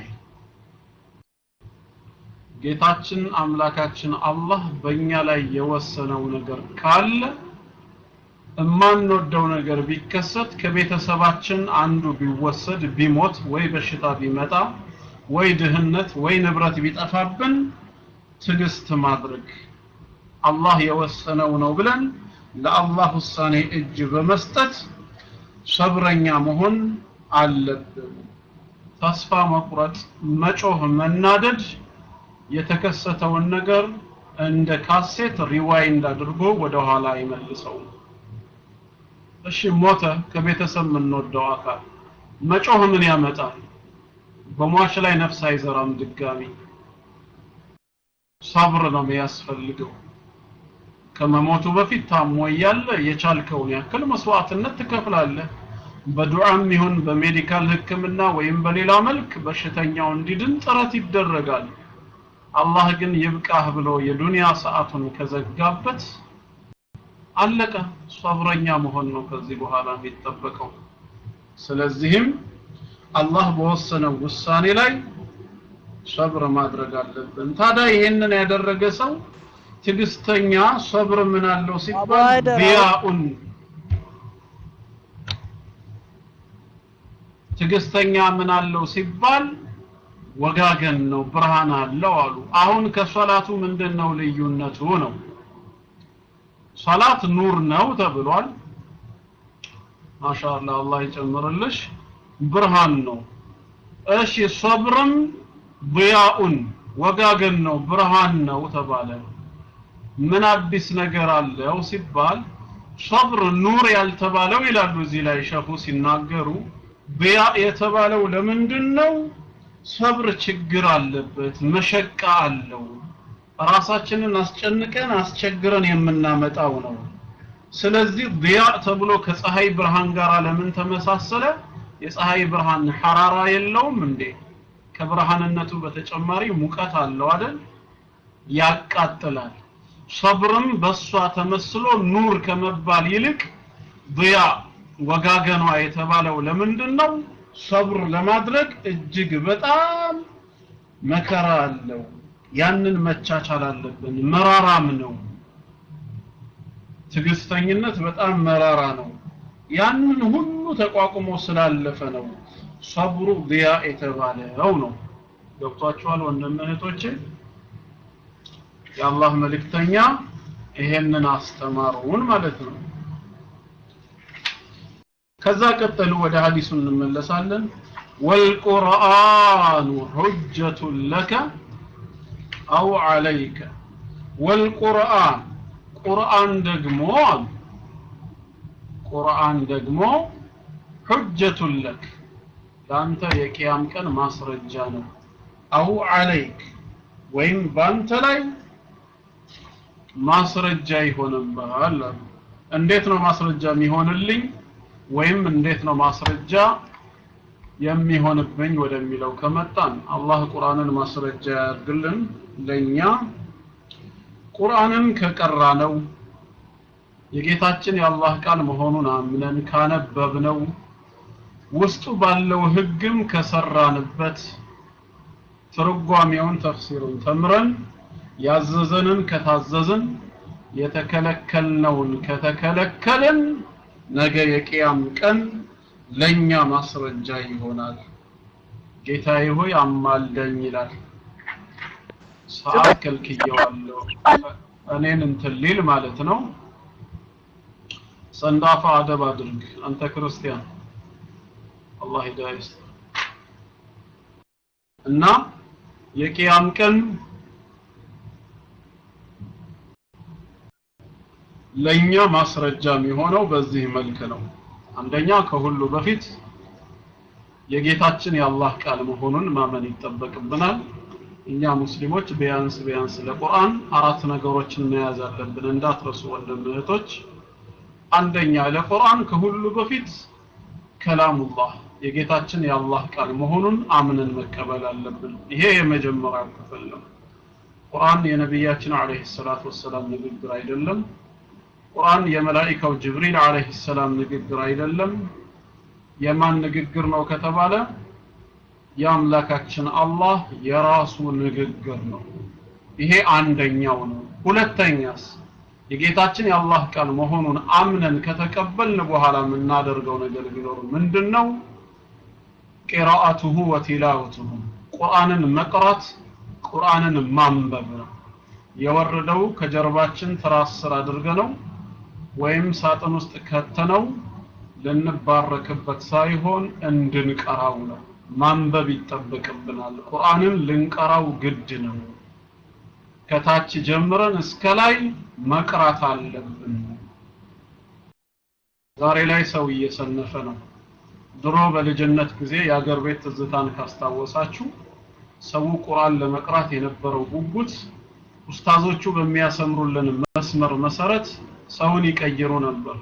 ጌታችን አምላካችን አላህ በእኛ ላይ የወሰነው ነገር ካለ እማንወደው ነገር ቢከሰት ከቤተሰባችን አንዱ ቢወሰድ ቢሞት ወይ በሽታ ቢመጣ ወይ ድህነት ወይ ንብረት ቢጠፋብን ትዕግስት ማድረግ አላህ የወሰነው ነው ብለን ለአላህ ውሳኔ እጅ በመስጠት ሰብረኛ መሆን አለብን ተስፋ መቁረጥ መጮህ መናደድ የተከሰተውን ነገር እንደ ካሴት ሪዋይንድ አድርጎ ወደ ኋላ አይመልሰውም እሺ ሞተ ከቤተሰብ የምንወደው አካል መጮህ ምን ያመጣል በሟች ላይ ነፍስ አይዘራም ድጋሚ ሰብር ነው የሚያስፈልገው ከመሞቱ በፊት ታሞ እያለ የቻልከውን ያክል መስዋዕትነት ትከፍላለህ በዱዓም ይሁን በሜዲካል ህክምና ወይም በሌላ መልክ በሽተኛው እንዲድን ጥረት ይደረጋል አላህ ግን ይብቃህ ብሎ የዱንያ ሰዓቱን ከዘጋበት አለቀ ሰብረኛ መሆን ነው ከዚህ በኋላ የሚጠበቀው ስለዚህም አላህ በወሰነው ውሳኔ ላይ ሰብር ማድረግ አለብን ታዲያ ይሄንን ያደረገ ሰው ትግስተኛ ሰብር ምን አለው ሲባል ቢያኡን ትግስተኛ ምን አለው ሲባል ወጋገን ነው ብርሃን አለው አሉ አሁን ከሶላቱ ምንድነው ልዩነቱ ነው ሶላት ኑር ነው ተብሏል ማሻአላ አላህ ይጨምርልሽ ብርሃን ነው እሺ ሰብርም ضያኡን ወጋገን ነው ብርሃን ነው ተባለ ምን አዲስ ነገር አለው ሲባል ሰብር ኑር ያልተባለው ይላሉ እዚህ ላይ ሸኹ ሲናገሩ ضያ የተባለው ለምንድን ነው ሰብር ችግር አለበት መሸቃ አለው ራሳችንን አስጨንቀን አስቸግረን የምናመጣው ነው ስለዚህ ضያ ተብሎ ከፀሐይ ብርሃን ጋር ለምን ተመሳሰለ የፀሐይ ብርሃን ሐራራ የለውም እንዴ ከብርሃንነቱ በተጨማሪ ሙቀት አለው አይደል ያቃጥላል ሰብርም በሷ ተመስሎ ኑር ከመባል ይልቅ ضያ ወጋገኗ የተባለው ለምንድን ነው ሰብር ለማድረግ እጅግ በጣም መከራ አለው ያንን መቻቻል አለብን መራራም ነው ትግስተኝነት በጣም መራራ ነው ያንን ሁሉ ተቋቁሞ ስላለፈ ነው ሰብሩ ዲያ የተባለው ነው ገብቷችኋል ወንድም እህቶቼ የአላህ መልእክተኛ ይሄንን አስተማሩን ማለት ነው ከዛ ቀጠሉ ወደ ሐዲሱ እንመለሳለን ወልቁርአኑ ሁጀቱን ለከ አው አለይከ ወልቁርአን ቁርአን ደግሞ ቁርአን ደግሞ ሁጀቱን ለክ ለአንተ የቅያም ቀን ማስረጃ ነው አው አለይክ ወይም በአንተ ላይ ማስረጃ ይሆንብሃል እንዴት ነው ማስረጃ የሚሆንልኝ ወይም እንዴት ነው ማስረጃ የሚሆንብኝ ወደሚለው ከመጣን አላህ ቁርአንን ማስረጃ ያድርግልን ለኛ ቁርአንን ከቀራ ነው የጌታችን የአላህ ቃል መሆኑን አምነን ካነበብነው ውስጡ ባለው ህግም ከሰራንበት ትርጓሜውን ተፍሲሩን ተምረን ያዘዘንን ከታዘዝን የተከለከልነውን ከተከለከልን ነገ የቅያም ቀን ለኛ ማስረጃ ይሆናል ጌታዬ ሆይ አማልደኝ ይላል ሰዓት ከልክየዋለሁ እኔን እንትን ሊል ማለት ነው ሰንዳፋ አደብ አድርግ አንተ ክርስቲያን አላህ ሂዳያ ይስጥ እና የቅያም ቀን ለኛ ማስረጃ የሚሆነው በዚህ መልክ ነው አንደኛ ከሁሉ በፊት የጌታችን የአላህ ቃል መሆኑን ማመን ይጠበቅብናል እኛ ሙስሊሞች ቢያንስ ቢያንስ ለቁርአን አራት ነገሮችን መያዝ አለብን እንዳትረሱ ወንድም እህቶች አንደኛ ለቁርአን ከሁሉ በፊት ከላሙላህ የጌታችን የአላህ ቃል መሆኑን አምነን መቀበል አለብን ይሄ የመጀመሪያው ክፍል ነው ቁርአን የነቢያችን አለይሂ ሰላቱ ወሰላም ንግግር አይደለም ቁርአን የመላኢካው ጅብሪል አለይሂ ሰላም ንግግር አይደለም የማን ንግግር ነው ከተባለ የአምላካችን አላህ የራሱ ንግግር ነው ይሄ አንደኛው ነው ሁለተኛስ የጌታችን የአላህ ቃል መሆኑን አምነን ከተቀበልን በኋላ የምናደርገው ነገር ቢኖር ምንድነው ቂራአቱሁ ወቲላወቱሁ ቁርአንን መቅራት ቁርአንን ማንበብ ነው የወረደው ከጀርባችን ትራስ ስር አድርገነው ወይም ሳጥን ውስጥ ከተነው ልንባረክበት ሳይሆን እንድንቀራው ነው ማንበብ ይጠበቅብናል ቁርአንን ልንቀራው ግድ ነው ከታች ጀምረን እስከ ላይ መቅራት አለብን ዛሬ ላይ ሰው እየሰነፈ ነው ድሮ በልጅነት ጊዜ የአገር ቤት ትዝታን ካስታወሳችሁ ሰው ቁርአን ለመቅራት የነበረው ጉጉት ኡስታዞቹ በሚያሰምሩልን መስመር መሰረት ሰውን ይቀይሩ ነበር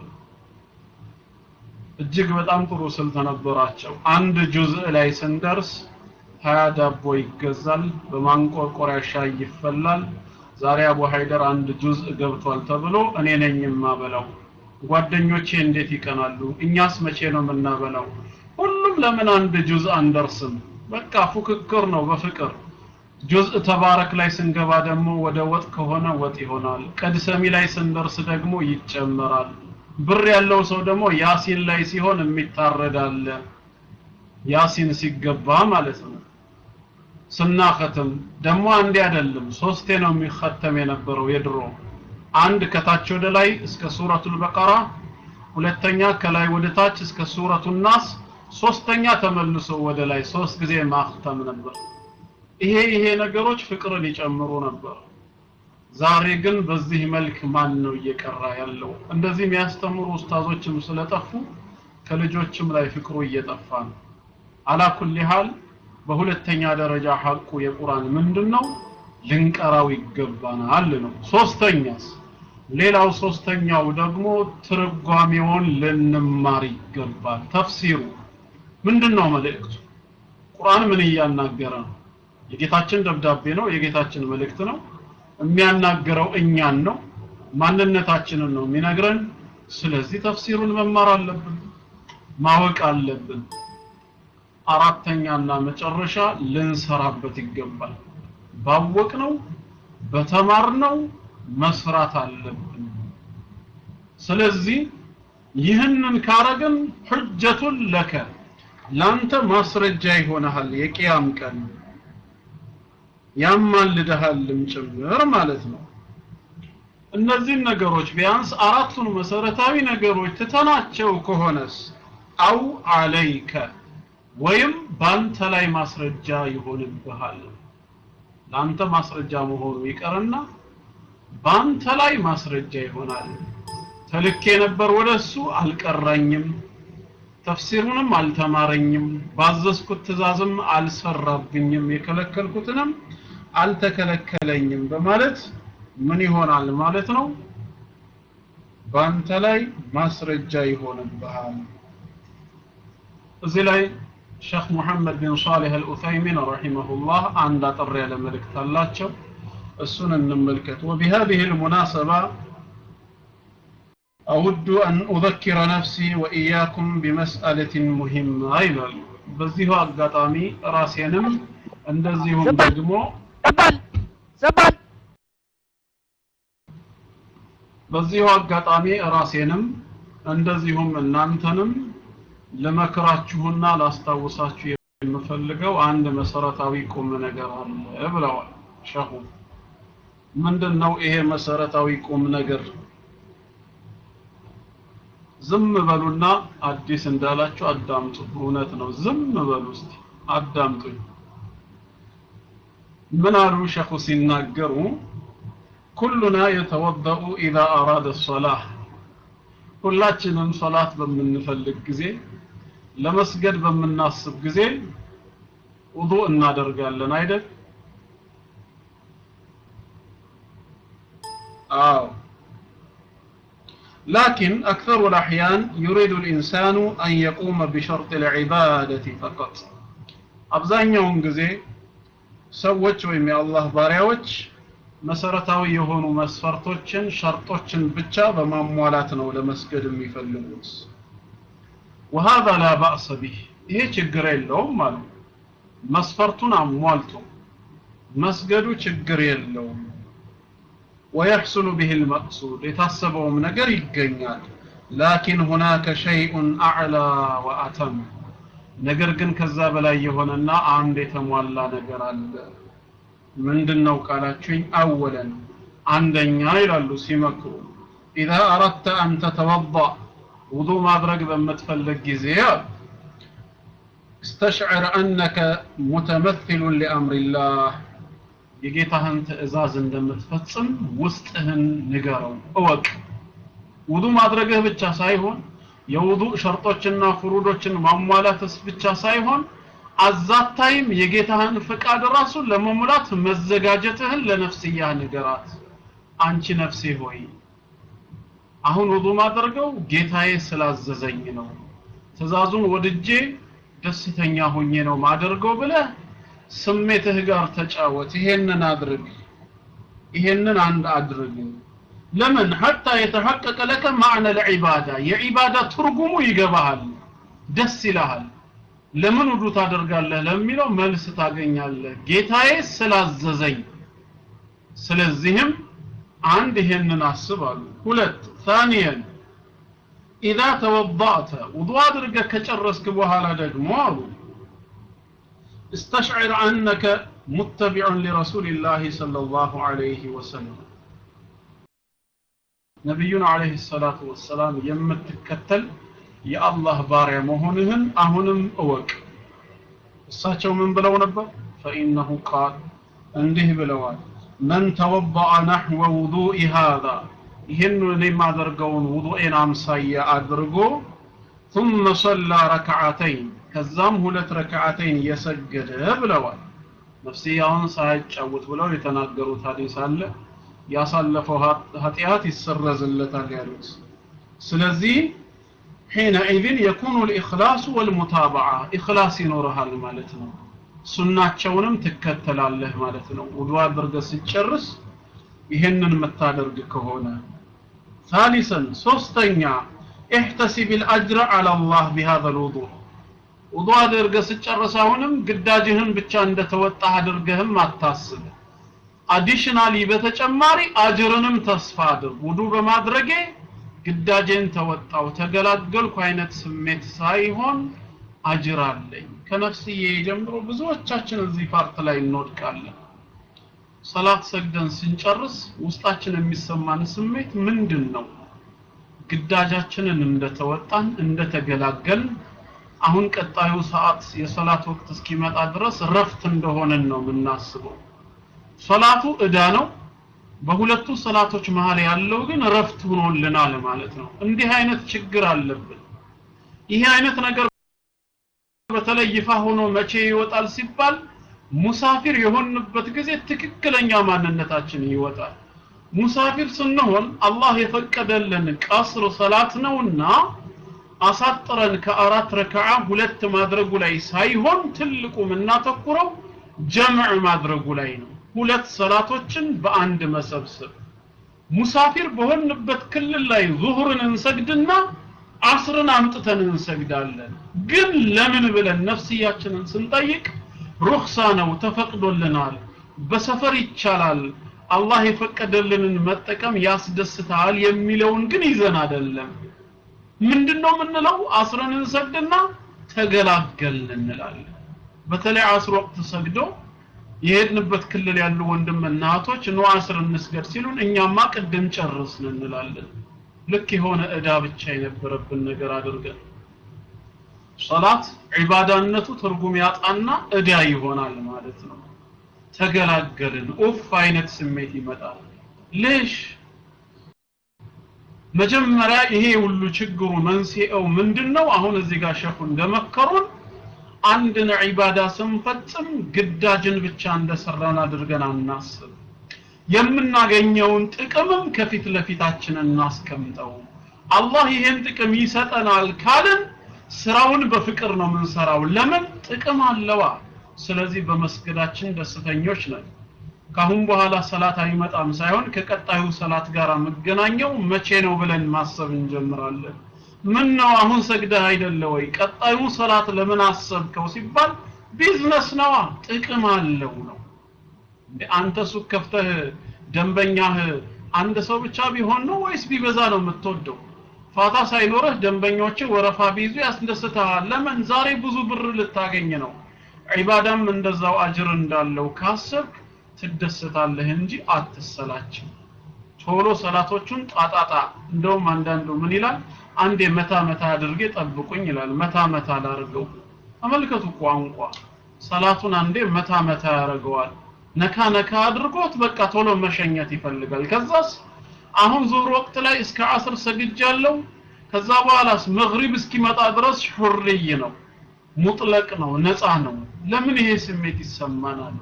እጅግ በጣም ጥሩ ስልት ነበራቸው አንድ ጁዝእ ላይ ስንደርስ ሀያ ዳቦ ይገዛል በማንቆርቆሪያ ሻይ ይፈላል ዛሬ አቡ ሀይደር አንድ ጁዝእ ገብቷል ተብሎ እኔ ነኝ የማበላው ጓደኞቼ እንዴት ይቀናሉ እኛስ መቼ ነው የምናበላው ሁሉም ለምን አንድ ጁዝ አንደርስም በቃ ፉክክር ነው በፍቅር ጁዝእ ተባረክ ላይ ስንገባ ደግሞ ወደ ወጥ ከሆነ ወጥ ይሆናል ቀድሰሚ ላይ ስንደርስ ደግሞ ይጨመራል ብር ያለው ሰው ደግሞ ያሲን ላይ ሲሆን የሚታረዳለ ያሲን ሲገባ ማለት ነው ስናኸትም ደግሞ አንዴ አይደለም ሶስቴ ነው የሚختም የነበረው የድሮ አንድ ከታች ወደ ላይ እስከ ሱረቱል በቀራ ሁለተኛ ከላይ ወደ ታች እስከ ሱረቱ ናስ ሶስተኛ ተመልሶ ወደ ላይ ሶስት ጊዜ ማختም ነበር ይሄ ይሄ ነገሮች ፍቅርን ይጨምሩ ነበር ዛሬ ግን በዚህ መልክ ማን ነው እየቀራ ያለው እንደዚህ የሚያስተምሩ ኡስታዞችም ስለጠፉ ከልጆችም ላይ ፍቅሩ እየጠፋ ነው አላኩል ሐል በሁለተኛ ደረጃ ሐቁ የቁርአን ምንድነው ልንቀራው ይገባናል ነው ሶስተኛስ ሌላው ሶስተኛው ደግሞ ትርጓሜውን ልንማር ይገባል ተፍሲሩ ምንድነው መልእክቱ ቁርአን ምን እያናገረ ነው የጌታችን ደብዳቤ ነው የጌታችን መልእክት ነው የሚያናገረው እኛን ነው ማንነታችንን ነው የሚነግረን ስለዚህ ተፍሲሩን መማር አለብን ማወቅ አለብን አራተኛና መጨረሻ ልንሰራበት ይገባል ባወቅነው በተማርነው መስራት አለብን ስለዚህ ይህንን ካረግን ሁጀቱን ለከ ላንተ ማስረጃ ይሆናል የቂያም ቀን ያማልደሃልም ጭምር ማለት ነው እነዚህን ነገሮች ቢያንስ አራቱን መሰረታዊ ነገሮች ትተናቸው ከሆነስ አው አለይከ ወይም ባንተ ላይ ማስረጃ ይሆንብሃል ላንተ ማስረጃ መሆኑ ይቀርና ባንተ ላይ ማስረጃ ይሆናል ተልኬ ነበር ወደሱ አልቀራኝም ተፍሲሩንም አልተማረኝም ባዘዝኩት ትእዛዝም አልሰራብኝም የከለከልኩትንም አልተከለከለኝም በማለት ምን ይሆናል ማለት ነው ባንተ ላይ ማስረጃ ይሆንብሃል እዚህ ላይ ሼክ ሙሐመድ ቢን ሷሊህ አልኡሰይሚን ረሂመሁላህ አንድ አጠር ያለ መልእክት አላቸው እሱን እንመልከት وبهذه المناسبة أود أن أذكر نفسي وإياكم بمسألة مهمة ይላል በዚሁ አጋጣሚ ራሴንም እንደዚሁም ደግሞ ዘባል ዘባል በዚሁ አጋጣሚ ራሴንም እንደዚሁም እናንተንም ልመክራችሁና ላስታውሳችሁ የምፈልገው አንድ መሰረታዊ ቁም ነገር አለ ብለዋል ሸሁ ምንድን ነው ይሄ መሰረታዊ ቁም ነገር ዝም በሉና አዲስ እንዳላችሁ አዳምጡ እውነት ነው ዝም በሉ እስቲ አዳምጡኝ ምን አሉ ሸኹ ሲናገሩ ኩሉና የተወደኡ ኢዛ አራደ ሶላህ ሁላችንም ሶላት በምንፈልግ ጊዜ ለመስገድ በምናስብ ጊዜ ውዱእ እናደርጋለን አይደል አዎ لكن أكثر الأحيان يريد الإنسان أن يقوم بشرط العبادة فقط أبزانيهم جزي ሰዎች ወይም የአላህ ባሪያዎች መሰረታዊ የሆኑ መስፈርቶችን ሸርጦችን ብቻ በማሟላት ነው ለመስገድ የሚፈልጉት وهذا لا بأس به ይሄ ችግር የለውም አሉ መስፈርቱን አሟልቶ መስገዱ ችግር የለውም ويحصل به المقصود የታሰበውም ነገር ይገኛል لكن هناك شيء أعلى وأتم ነገር ግን ከዛ በላይ የሆነና አንድ የተሟላ ነገር አለ ምንድነው ቃላችሁኝ አወለን አንደኛ ይላሉ ሲመክሩ إذا أردت أن تتوضأ ውዱእ ማድረግ በምትፈልግ ጊዜ استشعر أنك متمثل لأمر الله የጌታህን ትእዛዝ እንደምትፈጽም ውስጥህን ንገረው እወቅ ውዱእ ማድረግህ ብቻ ሳይሆን የውዱእ ሸርጦችና ፍሩዶችን ማሟላትስ ብቻ ሳይሆን አዛታይም የጌታህን ፍቃድ ራሱ ለመሙላት መዘጋጀትህን ለነፍስያህ ንገራት አንቺ ነፍሴ ሆይ አሁን ውዱእ ማድረገው ጌታዬ ስላዘዘኝ ነው ትእዛዙን ወድጄ ደስተኛ ሆኜ ነው ማደርገው ብለህ ስሜትህ ጋር ተጫወት ይሄንን አድርግ ይሄንን አንድ አድርግ ለምን ሐታ የተሐቀቀ ለከ ማዕነ ለዒባዳ የዒባዳ ትርጉሙ ይገባሃል ደስ ይልሃል ለምን ውዱ ታደርጋለህ ለሚለው መልስ ታገኛለህ ጌታዬ ስላዘዘኝ ስለዚህም አንድ ይሄንን አስባሉ ሁለት ثانيا إذا توضأت وضوء አድርገህ ከጨረስክ በኋላ ደግሞ አሉ استشعر أنك متبع لرسول الله صلى الله عليه وسلم ነቢዩን አለይሂ ሰላቱ ወሰላም የምትከተል የአላህ ባሪያ መሆንህን አሁንም እወቅ እሳቸው ምን ብለው ነበር ፈኢነሁ ቃል እንዲህ ብለዋል መን ተወበአ ናሕወ ውዱኢ ሃዛ ይህን እኔ የማደርገውን ውዱኤን አምሳያ አድርጎ ثم صلى ركعتين ከዛም ሁለት ረክዓተይን የሰገደ ብለዋል ነፍስያውን ሳያጫውት ብለው የተናገሩት ሀዲስ አለ ያሳለፈው ኃጢአት ይሰረዝለታል ያሉት ስለዚህ حينئذ يكون الإخلاص والمتابعة إخلاص ይኖርሃል ማለት ነው ሱናቸውንም ትከተላለህ ማለት ነው ውዱእ አድርገህ ስትጨርስ ይሄንን የምታደርግ ከሆነ ثالثا ሶስተኛ احتسب الأجر على الله بهذا الوضوء ውዱእ አድርገህ ስትጨርስ አሁንም ግዳጅህን ብቻ እንደተወጣህ አድርገህም አታስብ አዲሽናሊ በተጨማሪ አጅርንም ተስፋ አድርግ ውዱ በማድረጌ ግዳጄን ተወጣው ተገላገልኩ አይነት ስሜት ሳይሆን አጅር አለኝ ከነፍስዬ ጀምሮ ብዙዎቻችን እዚህ ፓርት ላይ እንወድቃለን ሰላት ሰግደን ስንጨርስ ውስጣችን የሚሰማን ስሜት ምንድን ነው ግዳጃችንን እንደተወጣን እንደተገላገልን አሁን ቀጣዩ ሰዓት የሰላት ወቅት እስኪመጣ ድረስ ረፍት እንደሆነን ነው የምናስበው ሶላቱ እዳ ነው በሁለቱ ሰላቶች መሃል ያለው ግን ረፍት ሆኖልናል ማለት ነው እንዲህ አይነት ችግር አለብን ይሄ አይነት ነገር በተለይ ይፋ ሆኖ መቼ ይወጣል ሲባል ሙሳፊር የሆንበት ጊዜ ትክክለኛ ማንነታችን ይወጣል ሙሳፊር ስንሆን አላህ የፈቀደልን ቀስር ሰላት ነውና አሳጥረን ከአራት ረከዓ ሁለት ማድረጉ ላይ ሳይሆን ትልቁ የምናተኩረው ጀምዕ ማድረጉ ላይ ነው ሁለት ሰላቶችን በአንድ መሰብሰብ ሙሳፊር በሆንበት ክልል ላይ ዙሁርን እንሰግድና አስርን አምጥተን እንሰግዳለን ግን ለምን ብለን ነፍስያችንን ስንጠይቅ ሩክሳ ነው ተፈቅዶልናል በሰፈር ይቻላል አላህ የፈቀደልንን መጠቀም ያስደስታል የሚለውን ግን ይዘን አይደለም ምንድነው የምንለው አስርን እንሰግድና ተገላገልን እንላለን በተለይ አስር ወቅት ሰግዶ የሄድንበት ክልል ያሉ ወንድም እናቶች ኑ አስር እንስገድ ሲሉን እኛማ ቅድም ጨርስን እንላለን ልክ የሆነ እዳ ብቻ የነበረብን ነገር አድርገን ሰላት ዒባዳነቱ ትርጉም ያጣና እዳ ይሆናል ማለት ነው ተገላገልን ኡፍ አይነት ስሜት ይመጣል ልሽ መጀመሪያ ይሄ ሁሉ ችግሩ መንስኤው ምንድነው አሁን እዚህ ጋር ሸኹ እንደመከሩን አንድን ዒባዳ ስንፈጽም ግዳጅን ብቻ እንደሰራን አድርገን አናስብ የምናገኘውን ጥቅምም ከፊት ለፊታችን እናስቀምጠው አላህ ይሄን ጥቅም ይሰጠናል ካልን ስራውን በፍቅር ነው የምንሰራው ለምን ጥቅም አለዋ ስለዚህ በመስገዳችን ደስተኞች ነን ካሁን በኋላ ሰላት አይመጣም ሳይሆን ከቀጣዩ ሰላት ጋር መገናኘው መቼ ነው ብለን ማሰብ እንጀምራለን ምን ነው አሁን ሰግደህ አይደለ ወይ ቀጣዩ ሰላት ለምን አሰብከው ሲባል ቢዝነስ ነዋ ጥቅም አለው ነው አንተ ሱቅ ከፍተህ ደንበኛህ አንድ ሰው ብቻ ቢሆን ነው ወይስ ቢበዛ ነው የምትወደው ፋታ ሳይኖርህ ደንበኞች ወረፋ ቢይዙ ያስደስተሃል ለምን ዛሬ ብዙ ብር ልታገኝ ነው ዒባዳም እንደዛው አጅር እንዳለው ካሰብክ ትደሰታለህ እንጂ አትሰላችም ቶሎ ሰላቶቹን ጣጣጣ እንደውም አንዳንዱ ምን ይላል አንዴ መታ መታ አድርጌ ጠብቁኝ ይላል መታ መታ ላርገው ተመልከቱ ቋንቋ ሰላቱን አንዴ መታ መታ ያደርገዋል ነካ ነካ አድርጎት በቃ ቶሎ መሸኘት ይፈልጋል ከዛስ አሁን ዙር ወቅት ላይ እስከ አስር ሰግጃለሁ ከዛ በኋላስ መግሪብ እስኪመጣ ድረስ ሑርይ ነው ሙጥለቅ ነው ነፃ ነው ለምን ይሄ ስሜት ይሰማናል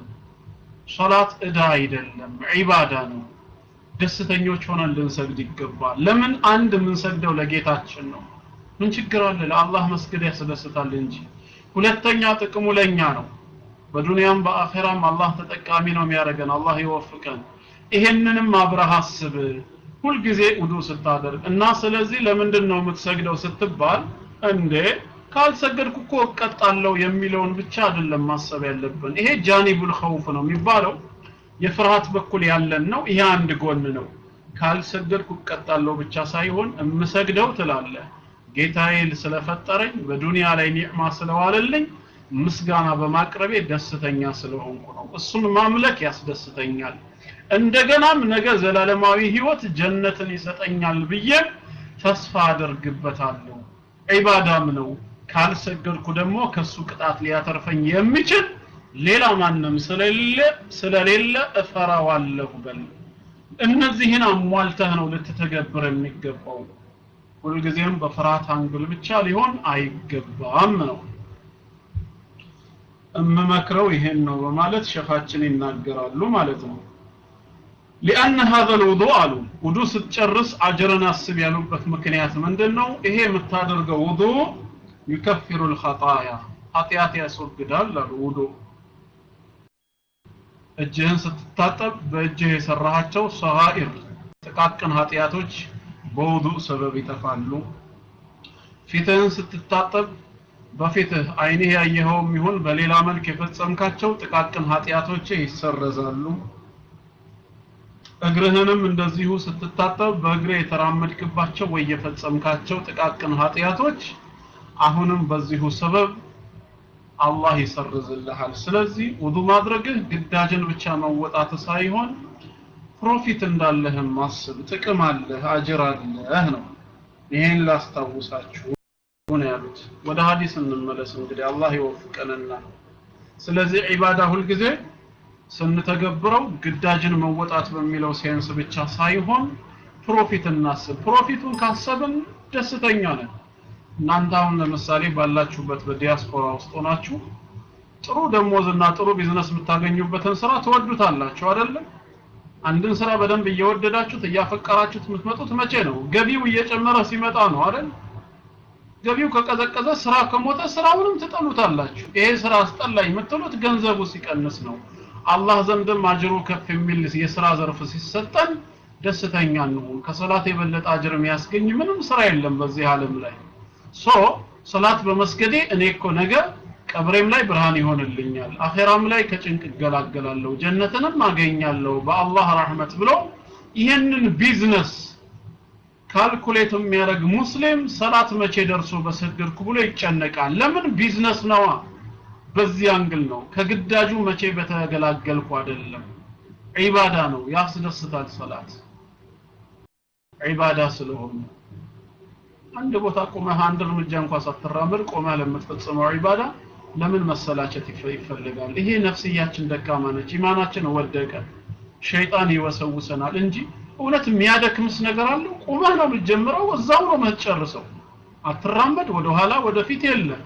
ሶላት እዳ አይደለም ዒባዳ ነው ደስተኞች ሆነን ልንሰግድ ይገባል ለምን አንድ የምንሰግደው ለጌታችን ነው ምን ችግር አለ ለአላህ መስገድ ያስደስታል እንጂ ሁለተኛ ጥቅሙ ለኛ ነው በዱንያም በአኼራም አላህ ተጠቃሚ ነው የሚያደርገን አላህ ይወፍቀን ይሄንንም አብረህ አስብ ሁልጊዜ ውዱ ስታደርግ እና ስለዚህ ለምንድን ነው የምትሰግደው ስትባል እንዴ ካልሰገድኩ እኮ እቀጣለሁ የሚለውን ብቻ አይደለም ማሰብ ያለብን ይሄ ጃኒቡል ኸውፍ ነው የሚባለው የፍርሃት በኩል ያለን ነው ይሄ አንድ ጎን ነው ካልሰገድኩ እቀጣለሁ ብቻ ሳይሆን እምሰግደው ትላለህ ጌታዬ ስለፈጠረኝ በዱንያ ላይ ኒዕማ ስለዋለልኝ ምስጋና በማቅረቤ ደስተኛ ስለሆንኩ ነው እሱን ማምለክ ያስደስተኛል እንደገናም ነገ ዘላለማዊ ህይወት ጀነትን ይሰጠኛል ብዬ ተስፋ አደርግበታለሁ ዒባዳም ነው ካልሰገድኩ ደግሞ ከሱ ቅጣት ሊያተርፈኝ የሚችል ሌላ ማንም ስለሌለ ስለሌለ እፈራዋለሁ በል እነዚህን አሟልተህ ነው ልትተገብር የሚገባው ሁልጊዜም በፍርሃት አንግል ብቻ ሊሆን አይገባም ነው እምመክረው ይሄን ነው በማለት ሸፋችን ይናገራሉ ማለት ነው ሊአን هذا الوضوء አሉ ውዱ ስትጨርስ አጅርን አስብ ያሉበት ምክንያት ምንድነው ይሄ የምታደርገው ውዱ يكفر الخطايا ኃጢአት ያስወግዳል አሉ ውዱ እጅህን ስትታጠብ በእጅህ የሰራሃቸው ሰጋኢር ጥቃቅን ኃጢአቶች በውዱ ሰበብ ይጠፋሉ ፊትህን ስትታጠብ በፊትህ አይንህ ያየኸውም ይሁን በሌላ መልክ የፈጸምካቸው ጥቃቅን ኃጢአቶች ይሰረዛሉ እግርህንም እንደዚሁ ስትታጠብ በእግሬ የተራመድክባቸው ወይ የፈጸምካቸው ጥቃቅን ኃጢአቶች አሁንም በዚሁ ሰበብ አላህ ይሰርዝልሃል ስለዚህ ውዱ ማድረግህ ግዳጅን ብቻ መወጣት ሳይሆን ፕሮፊት እንዳለህም ማስብ ጥቅም አለህ አጅር አለህ ነው ይሄን ላስታውሳችሁ ነው ያሉት ወደ ሀዲስ እንመለስ እንግዲህ አላህ ይወፍቀንና ስለዚህ ዒባዳ ሁልጊዜ ስንተገብረው ግዳጅን መወጣት በሚለው ሴንስ ብቻ ሳይሆን ፕሮፊት እናስብ ፕሮፊቱን ካሰብን ደስተኛ ነን እናንተ አሁን ለምሳሌ ባላችሁበት በዲያስፖራ ውስጥ ሆናችሁ ጥሩ ደሞዝና ጥሩ ቢዝነስ የምታገኙበትን ስራ ትወዱታላችሁ አይደለም አንድን ስራ በደንብ እየወደዳችሁት እያፈቀራችሁት የምትመጡት መቼ ነው ገቢው እየጨመረ ሲመጣ ነው አይደል ገቢው ከቀዘቀዘ ስራ ከሞተ ስራውንም ትጠሉታላችሁ ይሄ ስራ አስጠላኝ የምትሉት ገንዘቡ ሲቀንስ ነው አላህ ዘንድም አጅሩ ከፍ የሚል የስራ ዘርፍ ሲሰጠን ደስተኛ እንሁን ከሶላት የበለጠ አጅር የሚያስገኝ ምንም ስራ የለም በዚህ ዓለም ላይ ሶ ሶላት በመስገዴ እኔ እኮ ነገ ቀብሬም ላይ ብርሃን ይሆንልኛል አኼራም ላይ ከጭንቅ እገላገላለሁ ጀነትንም አገኛለሁ በአላህ ረህመት ብሎ ይህንን ቢዝነስ ካልኩሌት የሚያደርግ ሙስሊም ሰላት መቼ ደርሶ በሰገድኩ ብሎ ይጨነቃል ለምን ቢዝነስ ነዋ በዚህ አንግል ነው ከግዳጁ መቼ በተገላገልኩ አይደለም ዒባዳ ነው ያስደስታል ሰላት ዒባዳ ስለሆነ አንድ ቦታ ቆመህ አንድ እርምጃ እንኳን ሳትራመድ ቆመህ ለምትፈጽመው ዒባዳ ለምን መሰላቸት ይፈልጋል ይሄ ነፍስያችን ደካማ ነች ኢማናችን ወደቀ ሸይጣን ይወሰውሰናል እንጂ እውነት የሚያደክምስ ነገር አለው ቆመህ ነው የምትጀምረው እዛው ነው የምትጨርሰው አትራመድ ወደ ኋላ ወደፊት የለም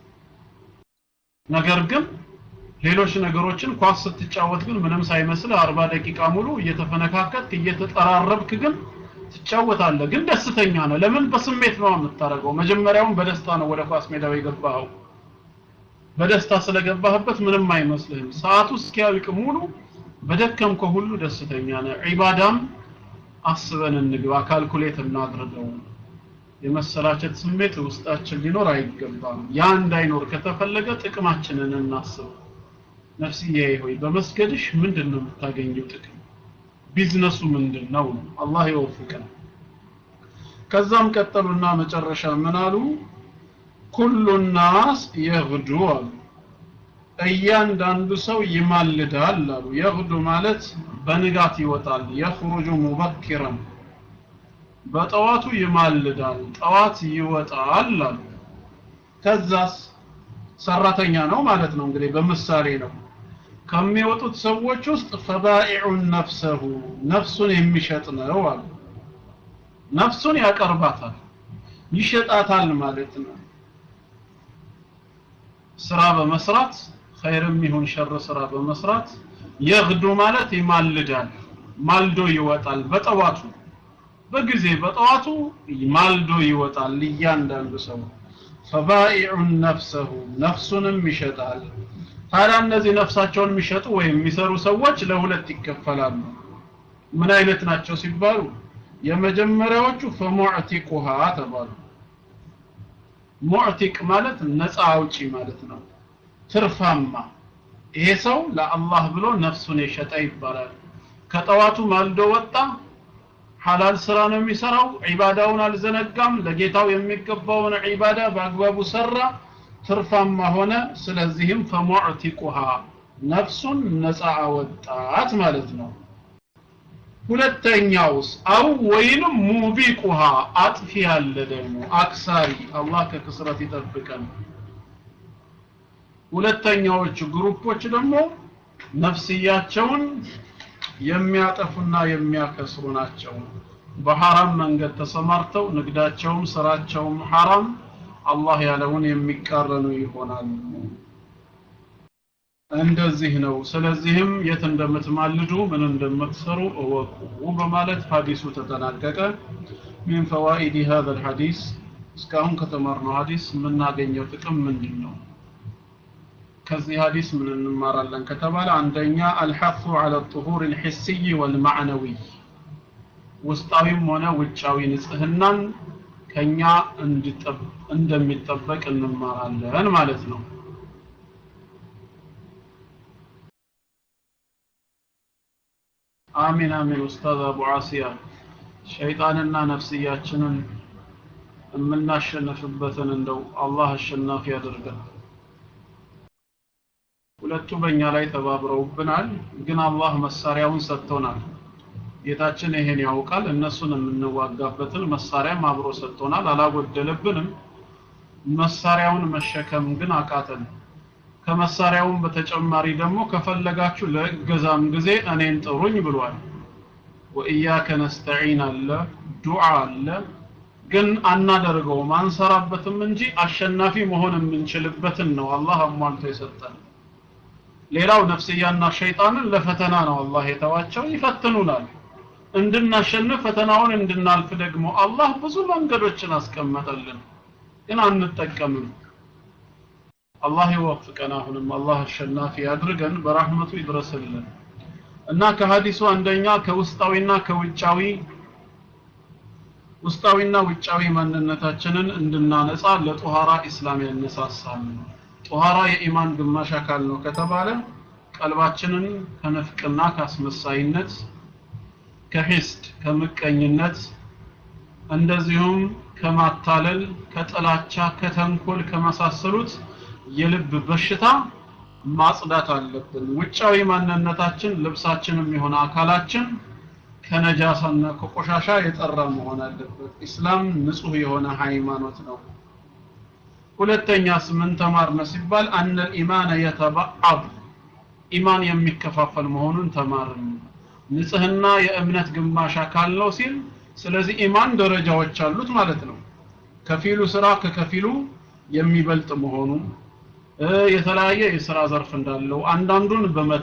ነገር ግን ሌሎች ነገሮችን ኳስ ስትጫወት ግን ምንም ሳይመስል 40 ደቂቃ ሙሉ እየተፈነካከት እየተጠራረብክ ግን ትጫወታለህ ግን ደስተኛ ነህ ለምን በስሜት ነው የምታደርገው መጀመሪያውን በደስታ ነው ወደ ኳስ ሜዳው የገባኸው በደስታ ስለገባህበት ምንም አይመስልህም ሰዓቱ እስኪያልቅ ሙሉ በደከምከው ሁሉ ደስተኛ ነህ ዒባዳም አስበን እንግባ ካልኩሌት እናድርገው የመሰላቸት ስሜት ውስጣችን ሊኖር አይገባም ያ እንዳይኖር ከተፈለገ ጥቅማችንን እናስብ ነፍስዬ ሆይ በመስገድሽ ምንድን ነው የምታገኘው ጥቅም ቢዝነሱ ምንድን ነው አላህ ይወፍቀን ከዛም ቀጠሉና መጨረሻ ምን አሉ ኩሉ ናስ የግዱ አሉ እያንዳንዱ ሰው ይማልዳል አሉ የግዱ ማለት በንጋት ይወጣል የኽሩጁ ሙበኪረን በጠዋቱ ይማልዳል ጠዋት ይወጣል አሉ ከዛስ ሰራተኛ ነው ማለት ነው እንግዲህ በምሳሌ ነው ከሚወጡት ሰዎች ውስጥ ፈባኢዑን ነፍሰሁ ነፍሱን የሚሸጥ ነው አሉ ነፍሱን ያቀርባታል ይሸጣታል ማለት ነው ስራ በመስራት ኸይርም ይሁን ሸር ስራ በመስራት የግዱ ማለት ይማልዳል ማልዶ ይወጣል በጠዋቱ በጊዜ በጠዋቱ ማልዶ ይወጣል እያንዳንዱ ሰው ፈባኢዑን ነፍሰሁ ነፍሱንም ይሸጣል ታዲያ እነዚህ ነፍሳቸውን የሚሸጡ ወይም የሚሰሩ ሰዎች ለሁለት ይከፈላሉ ምን አይነት ናቸው ሲባሉ የመጀመሪያዎቹ ፈሙዕቲቁሃ ተባሉ ሙዕቲቅ ማለት ነፃ አውጪ ማለት ነው ትርፋማ ይሄ ሰው ለአላህ ብሎ ነፍሱን የሸጠ ይባላል ከጠዋቱ ማልዶ ወጣ ሐላል ስራ ነው የሚሰራው ዒባዳውን አልዘነጋም ለጌታው የሚገባውን ዒባዳ በአግባቡ ሰራ ትርፋማ ሆነ ስለዚህም ፈሙዕቲቁሃ ነፍሱን ነፃ አወጣት ማለት ነው ሁለተኛውስ አው ወይንም ሙቢቁሃ አጥፊ ያለ ደግሞ አክሳሪ አላህ ከክስረት ይጠብቀን ሁለተኛዎቹ ግሩፖች ደግሞ ነፍስያቸውን የሚያጠፉና የሚያከስሩ ናቸው በሐራም መንገድ ተሰማርተው ንግዳቸውም ስራቸውም ሐራም አላህ ያለውን የሚቃረኑ ይሆናሉ እንደዚህ ነው ስለዚህም የት እንደምትማልዱ ምን እንደምትሰሩ እወቁ በማለት ሐዲሱ ተጠናቀቀ من فوائد هذا الحديث እስካሁን ከተማርነው ሐዲስ የምናገኘው ጥቅም ምንድን ነው ከዚህ ሐዲስ ምን እንማራለን ከተባለ አንደኛ አልሐፉ على الطهور الحسي والمعنوي ውስጣዊም ሆነ ውጫዊ ንጽህናን ከኛ እንደሚጠበቅ እንማራለን ማለት ነው አሚን አሚን ኡስታዝ አቡ አሲያ ሸይጣንና ነፍስያችንን የምናሸንፍበትን እንደው አላህ አሸናፊ ያደርገን ሁለቱ በእኛ ላይ ተባብረውብናል ግን አላህ መሳሪያውን ሰጥቶናል ጌታችን ይሄን ያውቃል እነሱን የምንዋጋበትን መሳሪያም አብሮ ሰጥቶናል አላጎደለብንም መሳሪያውን መሸከም ግን አቃተን ከመሳሪያውም በተጨማሪ ደግሞ ከፈለጋችሁ ለእገዛም ጊዜ እኔን ጥሩኝ ብሏል ወኢያከ ነስተዒን አለ ዱዓ አለ ግን አናደርገውም አንሰራበትም እንጂ አሸናፊ መሆን የምንችልበትን ነው አላህ አሟልቶ የሰጠን ሌላው ነፍስያና ሸይጣንን ለፈተና ነው አላህ የተዋቸው ይፈትኑናል እንድናሸንፍ ፈተናውን እንድናልፍ ደግሞ አላህ ብዙ መንገዶችን አስቀመጠልን ግን አንጠቀምም አላህ ይወፍቀን አሁንም አላህ አሸናፊ ያድርገን በራህመቱ ይድረስልን እና ከሀዲሱ አንደኛ ከውስጣዊና ከውጫዊ ውስጣዊና ውጫዊ ማንነታችንን እንድናነጻ ለጦሃራ ኢስላም ያነሳሳል ጦሃራ የኢማን ግማሽ አካል ነው ከተባለ ቀልባችንን ከነፍቅና ከአስመሳይነት ከሂስድ ከምቀኝነት እንደዚሁም ከማታለል ከጥላቻ ከተንኮል ከመሳሰሉት የልብ በሽታ ማጽዳት አለብን ውጫዊ ማንነታችን ልብሳችንም የሆነ አካላችን ከነጃሳና ከቆሻሻ የጠራ መሆን አለበት ኢስላም ንጹህ የሆነ ሃይማኖት ነው ሁለተኛስ ምን ተማርነ ሲባል አነ ልኢማን የተባዓድ ኢማን የሚከፋፈል መሆኑን ተማርን ንጽህና የእምነት ግማሽ አካል ነው ሲል ስለዚህ ኢማን ደረጃዎች አሉት ማለት ነው ከፊሉ ስራ ከከፊሉ የሚበልጥ መሆኑ የተለያየ የስራ ዘርፍ እንዳለው አንዳንዱን በመተ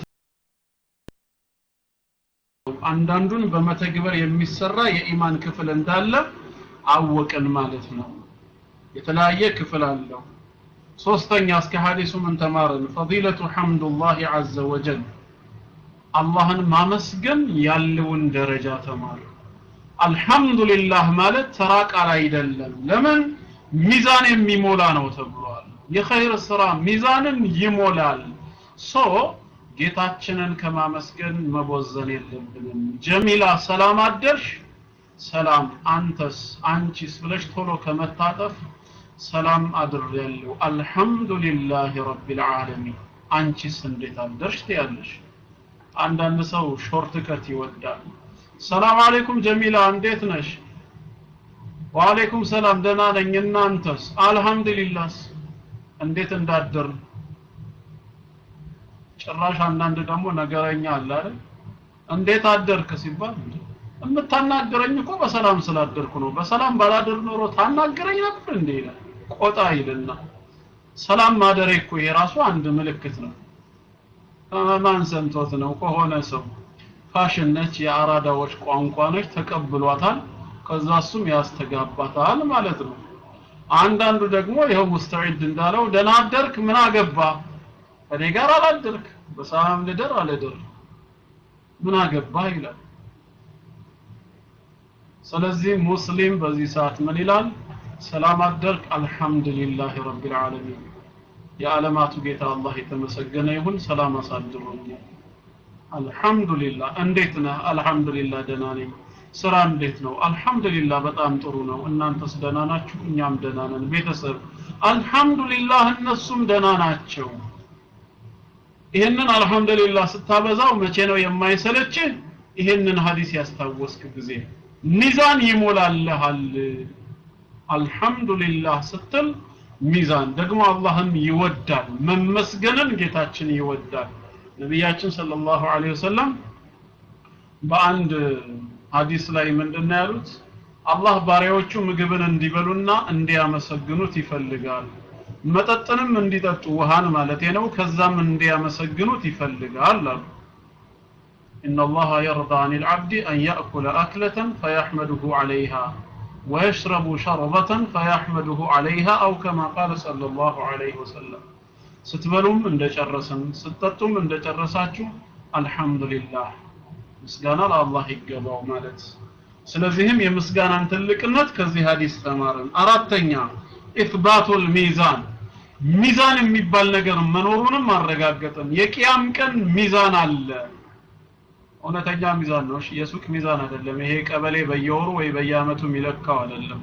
አንዳንዱን በመተግበር የሚሰራ የኢማን ክፍል እንዳለ አወቅን ማለት ነው የተለያየ ክፍል አለው ሶስተኛ እስከ ሐዲሱ ምን ተማርን ፈዲለቱ ሐምዱላህ ዐዘ ወጀል አላህን ማመስገን ያለውን ደረጃ ተማር አልহামዱሊላህ ማለት ተራ ቃል አይደለም ለምን ሚዛን የሚሞላ ነው ተብሏል የኸይር ስራ ሚዛንን ይሞላል ሶ ጌታችንን ከማመስገን መቦዘን የለብንም ጀሚላ ሰላም አደርሽ ሰላም አንተስ አንቺስ ብለሽ ቶሎ ከመታጠፍ ሰላም አድሬያለሁ አልহামዱሊላህ ረቢል ዓለሚን አንቺስ እንዴት አደርሽ ትያለሽ አንዳንድ ሰው ሾርት ከት ይወዳል ሰላም አለይኩም ጀሚላ እንዴት ነሽ ወአለይኩም ሰላም ደህና ነኝ እናንተስ አልহামዱሊላህ እንዴት እንዳደር ጭራሽ አንዳንድ ደግሞ ነገረኛ አለ አይደል እንዴት አደርክ ሲባል የምታናገረኝ እኮ በሰላም ስላደርኩ ነው በሰላም ባላደር ኖሮ ታናገረኝ ነበር እንዴ ይላል ቆጣ ይልና ሰላም ማደሬ እኮ የራሱ አንድ ምልክት ነው ማን ሰምቶት ነው ከሆነ ሰው ፋሽን ነች የአራዳዎች ቋንቋ ነች ተቀብሏታል ከዛ እሱም ያስተጋባታል ማለት ነው አንዳንዱ ደግሞ ይኸው ሙስተዒድ እንዳለው ደህና አደርክ ምን አገባ እኔ ጋር አላደርክ በሰላም ልደር አልደር ምን አገባ ይላል ስለዚህ ሙስሊም በዚህ ሰዓት ምን ይላል ሰላም አደርክ አልহামዱሊላህ ረቢል ዓለሚን የዓለማቱ ጌታ አላህ የተመሰገነ ይሁን ሰላም አሳድሮኛል አልহামዱሊላህ እንዴት ነህ አልহামዱሊላህ ደህና ነኝ ስራ እንዴት ነው አልহামዱሊላህ በጣም ጥሩ ነው እናንተስ ደህና ናችሁ እኛም ደህና ነን ቤተሰብ አልহামዱሊላህ እነሱም ደህና ናቸው ይህንን አልহামዱሊላህ ስታበዛው መቼ ነው የማይሰለችህ ይህንን ሀዲስ ያስታወስክ ጊዜ ሚዛን ይሞላልሃል አልহামዱሊላህ ስትል ሚዛን ደግሞ አላህም ይወዳል መመስገንን ጌታችን ይወዳል ነቢያችን ሰለላሁ ዐለይሂ ወሰለም በአንድ ሐዲስ ላይ ምንድነው ያሉት አላህ ባሪያዎቹ ምግብን እንዲበሉና እንዲያመሰግኑት ይፈልጋል መጠጥንም እንዲጠጡ ውሃን ማለት ነው ከዛም እንዲያመሰግኑት ይፈልጋል አሉ إن الله يرضى عن العبد أن يأكل أكلة فيحمده عليها ويشرب شربة فيحمده عليها أو كما قال صلى الله عليه وسلم ስትበሉም እንደጨረስን ስትጠጡም እንደጨረሳችሁ አልহামዱሊላህ ምስጋና ለአላህ ይገባው ማለት ስለዚህም የምስጋናን ትልቅነት ከዚህ ሐዲስ ተማርን አራተኛ ኢትባቱል ሚዛን ሚዛን የሚባል ነገር መኖሩንም አረጋገጥን የቂያም ቀን ሚዛን አለ እውነተኛ ሚዛን ነው የሱቅ ሚዛን አይደለም ይሄ ቀበሌ በየወሩ ወይ በየአመቱ የሚለካው አይደለም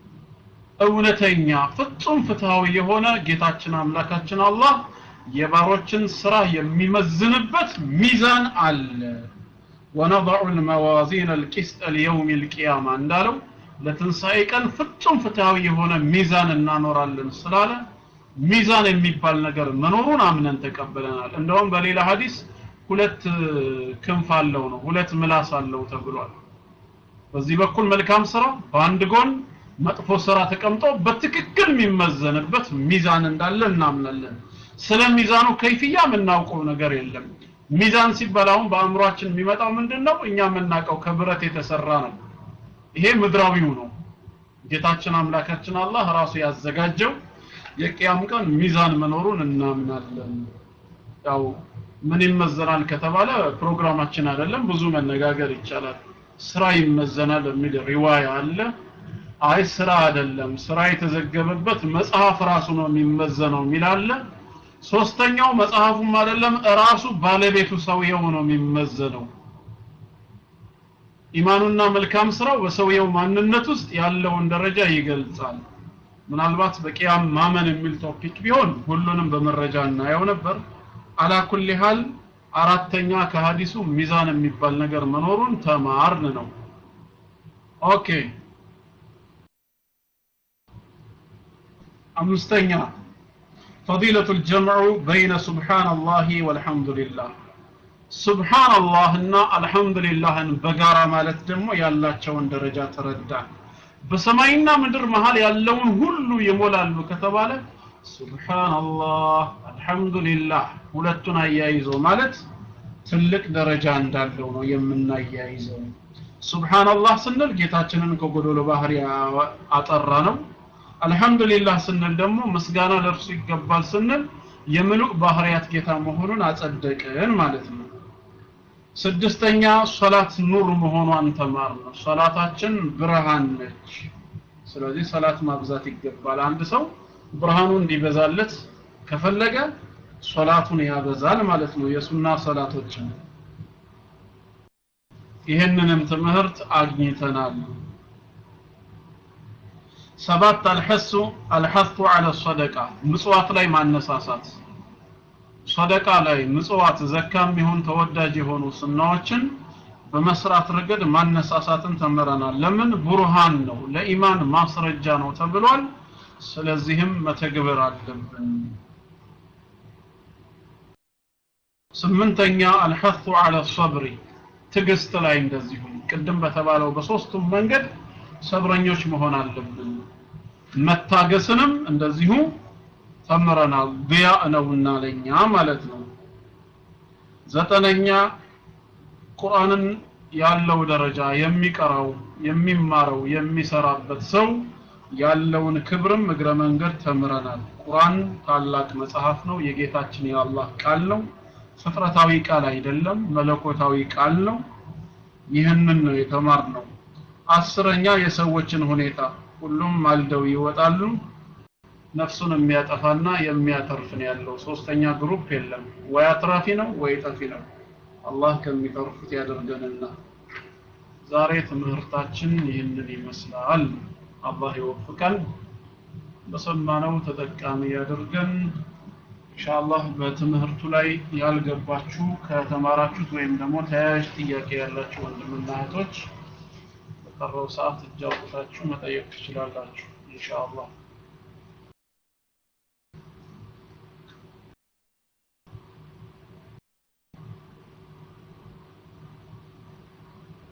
እውነተኛ ፍጹም ፍትሃዊ የሆነ ጌታችን አምላካችን አላህ የባሮችን ስራ የሚመዝንበት ሚዛን አለ ወነضع الموازين القسط ليوم القيامة እንዳለው ለትንሣኤ ቀን ፍጹም ፍትሃዊ የሆነ ሚዛን እናኖራለን ስላለ ሚዛን የሚባል ነገር መኖሩን አምነን ተቀበለናል እንደውም በሌላ ሐዲስ ሁለት ክንፍ አለው ነው ሁለት ምላስ አለው ተብሏል በዚህ በኩል መልካም ስራ በአንድ ጎን መጥፎ ስራ ተቀምጦ በትክክል የሚመዘንበት ሚዛን እንዳለ እናምናለን ስለ ሚዛኑ ከይፍያ የምናውቀው ነገር የለም ሚዛን ሲባል አሁን በአእምሯችን የሚመጣው ምንድን ነው እኛ የምናውቀው ከብረት የተሰራ ነው ይሄ ምድራዊው ነው ጌታችን አምላካችን አላህ ራሱ ያዘጋጀው የቅያም ቀን ሚዛን መኖሩን እናምናለን ያው ምን ይመዘናል ከተባለ ፕሮግራማችን አይደለም ብዙ መነጋገር ይቻላል ስራ ይመዘናል የሚል ሪዋያ አለ አይ ስራ አይደለም ስራ የተዘገበበት መጽሐፍ ራሱ ነው የሚመዘነው የሚል አለ ሶስተኛው መጽሐፉም አይደለም ራሱ ባለቤቱ ሰውየው ነው የሚመዘነው ኢማኑና መልካም ስራው በሰውየው ማንነት ውስጥ ያለውን ደረጃ ይገልጻል ምናልባት በቂያም ማመን የሚል ቶፒክ ቢሆን ሁሉንም በመረጃ እናየው ነበር አላኩል ሃል አራተኛ ከሀዲሱ ሚዛን የሚባል ነገር መኖሩን ተማርን ነው ኦኬ አምስተኛ فضيلة الجمع بين سبحان الله والحمد لله سبحان الله እና الحمد لله በጋራ ማለት ደግሞ ያላቸውን ደረጃ ተረዳን በሰማይና ምድር መሃል ያለውን ሁሉ ይሞላሉ ከተባለ ሱብሃንአላህ አልহামዱሊላህ ሁለቱን አያይዞ ማለት ትልቅ ደረጃ እንዳለው ነው የምናያይዘው ሱብሃንአላህ ስንል ጌታችንን ከጎዶሎ ባህሪ አጠራ ነው አልহামዱሊላህ ስንል ደግሞ ምስጋና ለእርሱ ይገባል ስንል የምሉክ ባህሪያት ጌታ መሆኑን አጸደቅን ማለት ነው ስድስተኛ ሶላት ኑር መሆኗን ተማር ነው ሶላታችን ብርሃን ነች ስለዚህ ሰላት ማብዛት ይገባል አንድ ሰው ብርሃኑ እንዲበዛለት ከፈለገ ሶላቱን ያበዛል ማለት ነው የሱና ሶላቶችን ይህንንም ትምህርት አግኝተናል ሰባት አልሐሱ አልሐሱ አለ ሰደቃ ምጽዋት ላይ ማነሳሳት ሰደቃ ላይ ምጽዋት ዘካም ይሁን ተወዳጅ የሆኑ ስናዎችን በመስራት ረገድ ማነሳሳትን ተምረናል ለምን ቡርሃን ነው ለኢማን ማስረጃ ነው ተብሏል ስለዚህም መተግበር አለብን ስምንተኛ አልሐሱ አለ ሰብሪ ትግስት ላይ እንደዚሁም ቅድም በተባለው በሶስቱም መንገድ ሰብረኞች መሆን አለብን መታገስንም እንደዚሁ ተምረናል ቢያ ነውና ለኛ ማለት ነው ዘጠነኛ ቁርአንን ያለው ደረጃ የሚቀራው የሚማረው የሚሰራበት ሰው ያለውን ክብርም እግረ መንገድ ተምረናል ቁርአን ታላቅ መጽሐፍ ነው የጌታችን የአላህ ቃል ነው ፍጥረታዊ ቃል አይደለም መለኮታዊ ቃል ነው ይህንን ነው የተማርነው አስረኛ የሰዎችን ሁኔታ ሁሉም ማልደው ይወጣሉ ነፍሱን የሚያጠፋና የሚያተርፍ ነው ያለው ሶስተኛ ግሩፕ የለም ወይ አትራፊ ነው ወይ ጠፊ ነው አላህ ከሚተርፉት ያደርገንና ዛሬ ትምህርታችን ይህንን ይመስላል አላህ ይወፍቀን በሰማነው ተጠቃሚ ያደርገን ኢንሻአላህ በትምህርቱ ላይ ያልገባችሁ ከተማራችሁት ወይም ደግሞ ተያያዥ ጥያቄ ያላችሁ ወንድምና እህቶች በቀረው ሰዓት እጅ አውጥታችሁ መጠየቅ ትችላላችሁ ኢንሻአላህ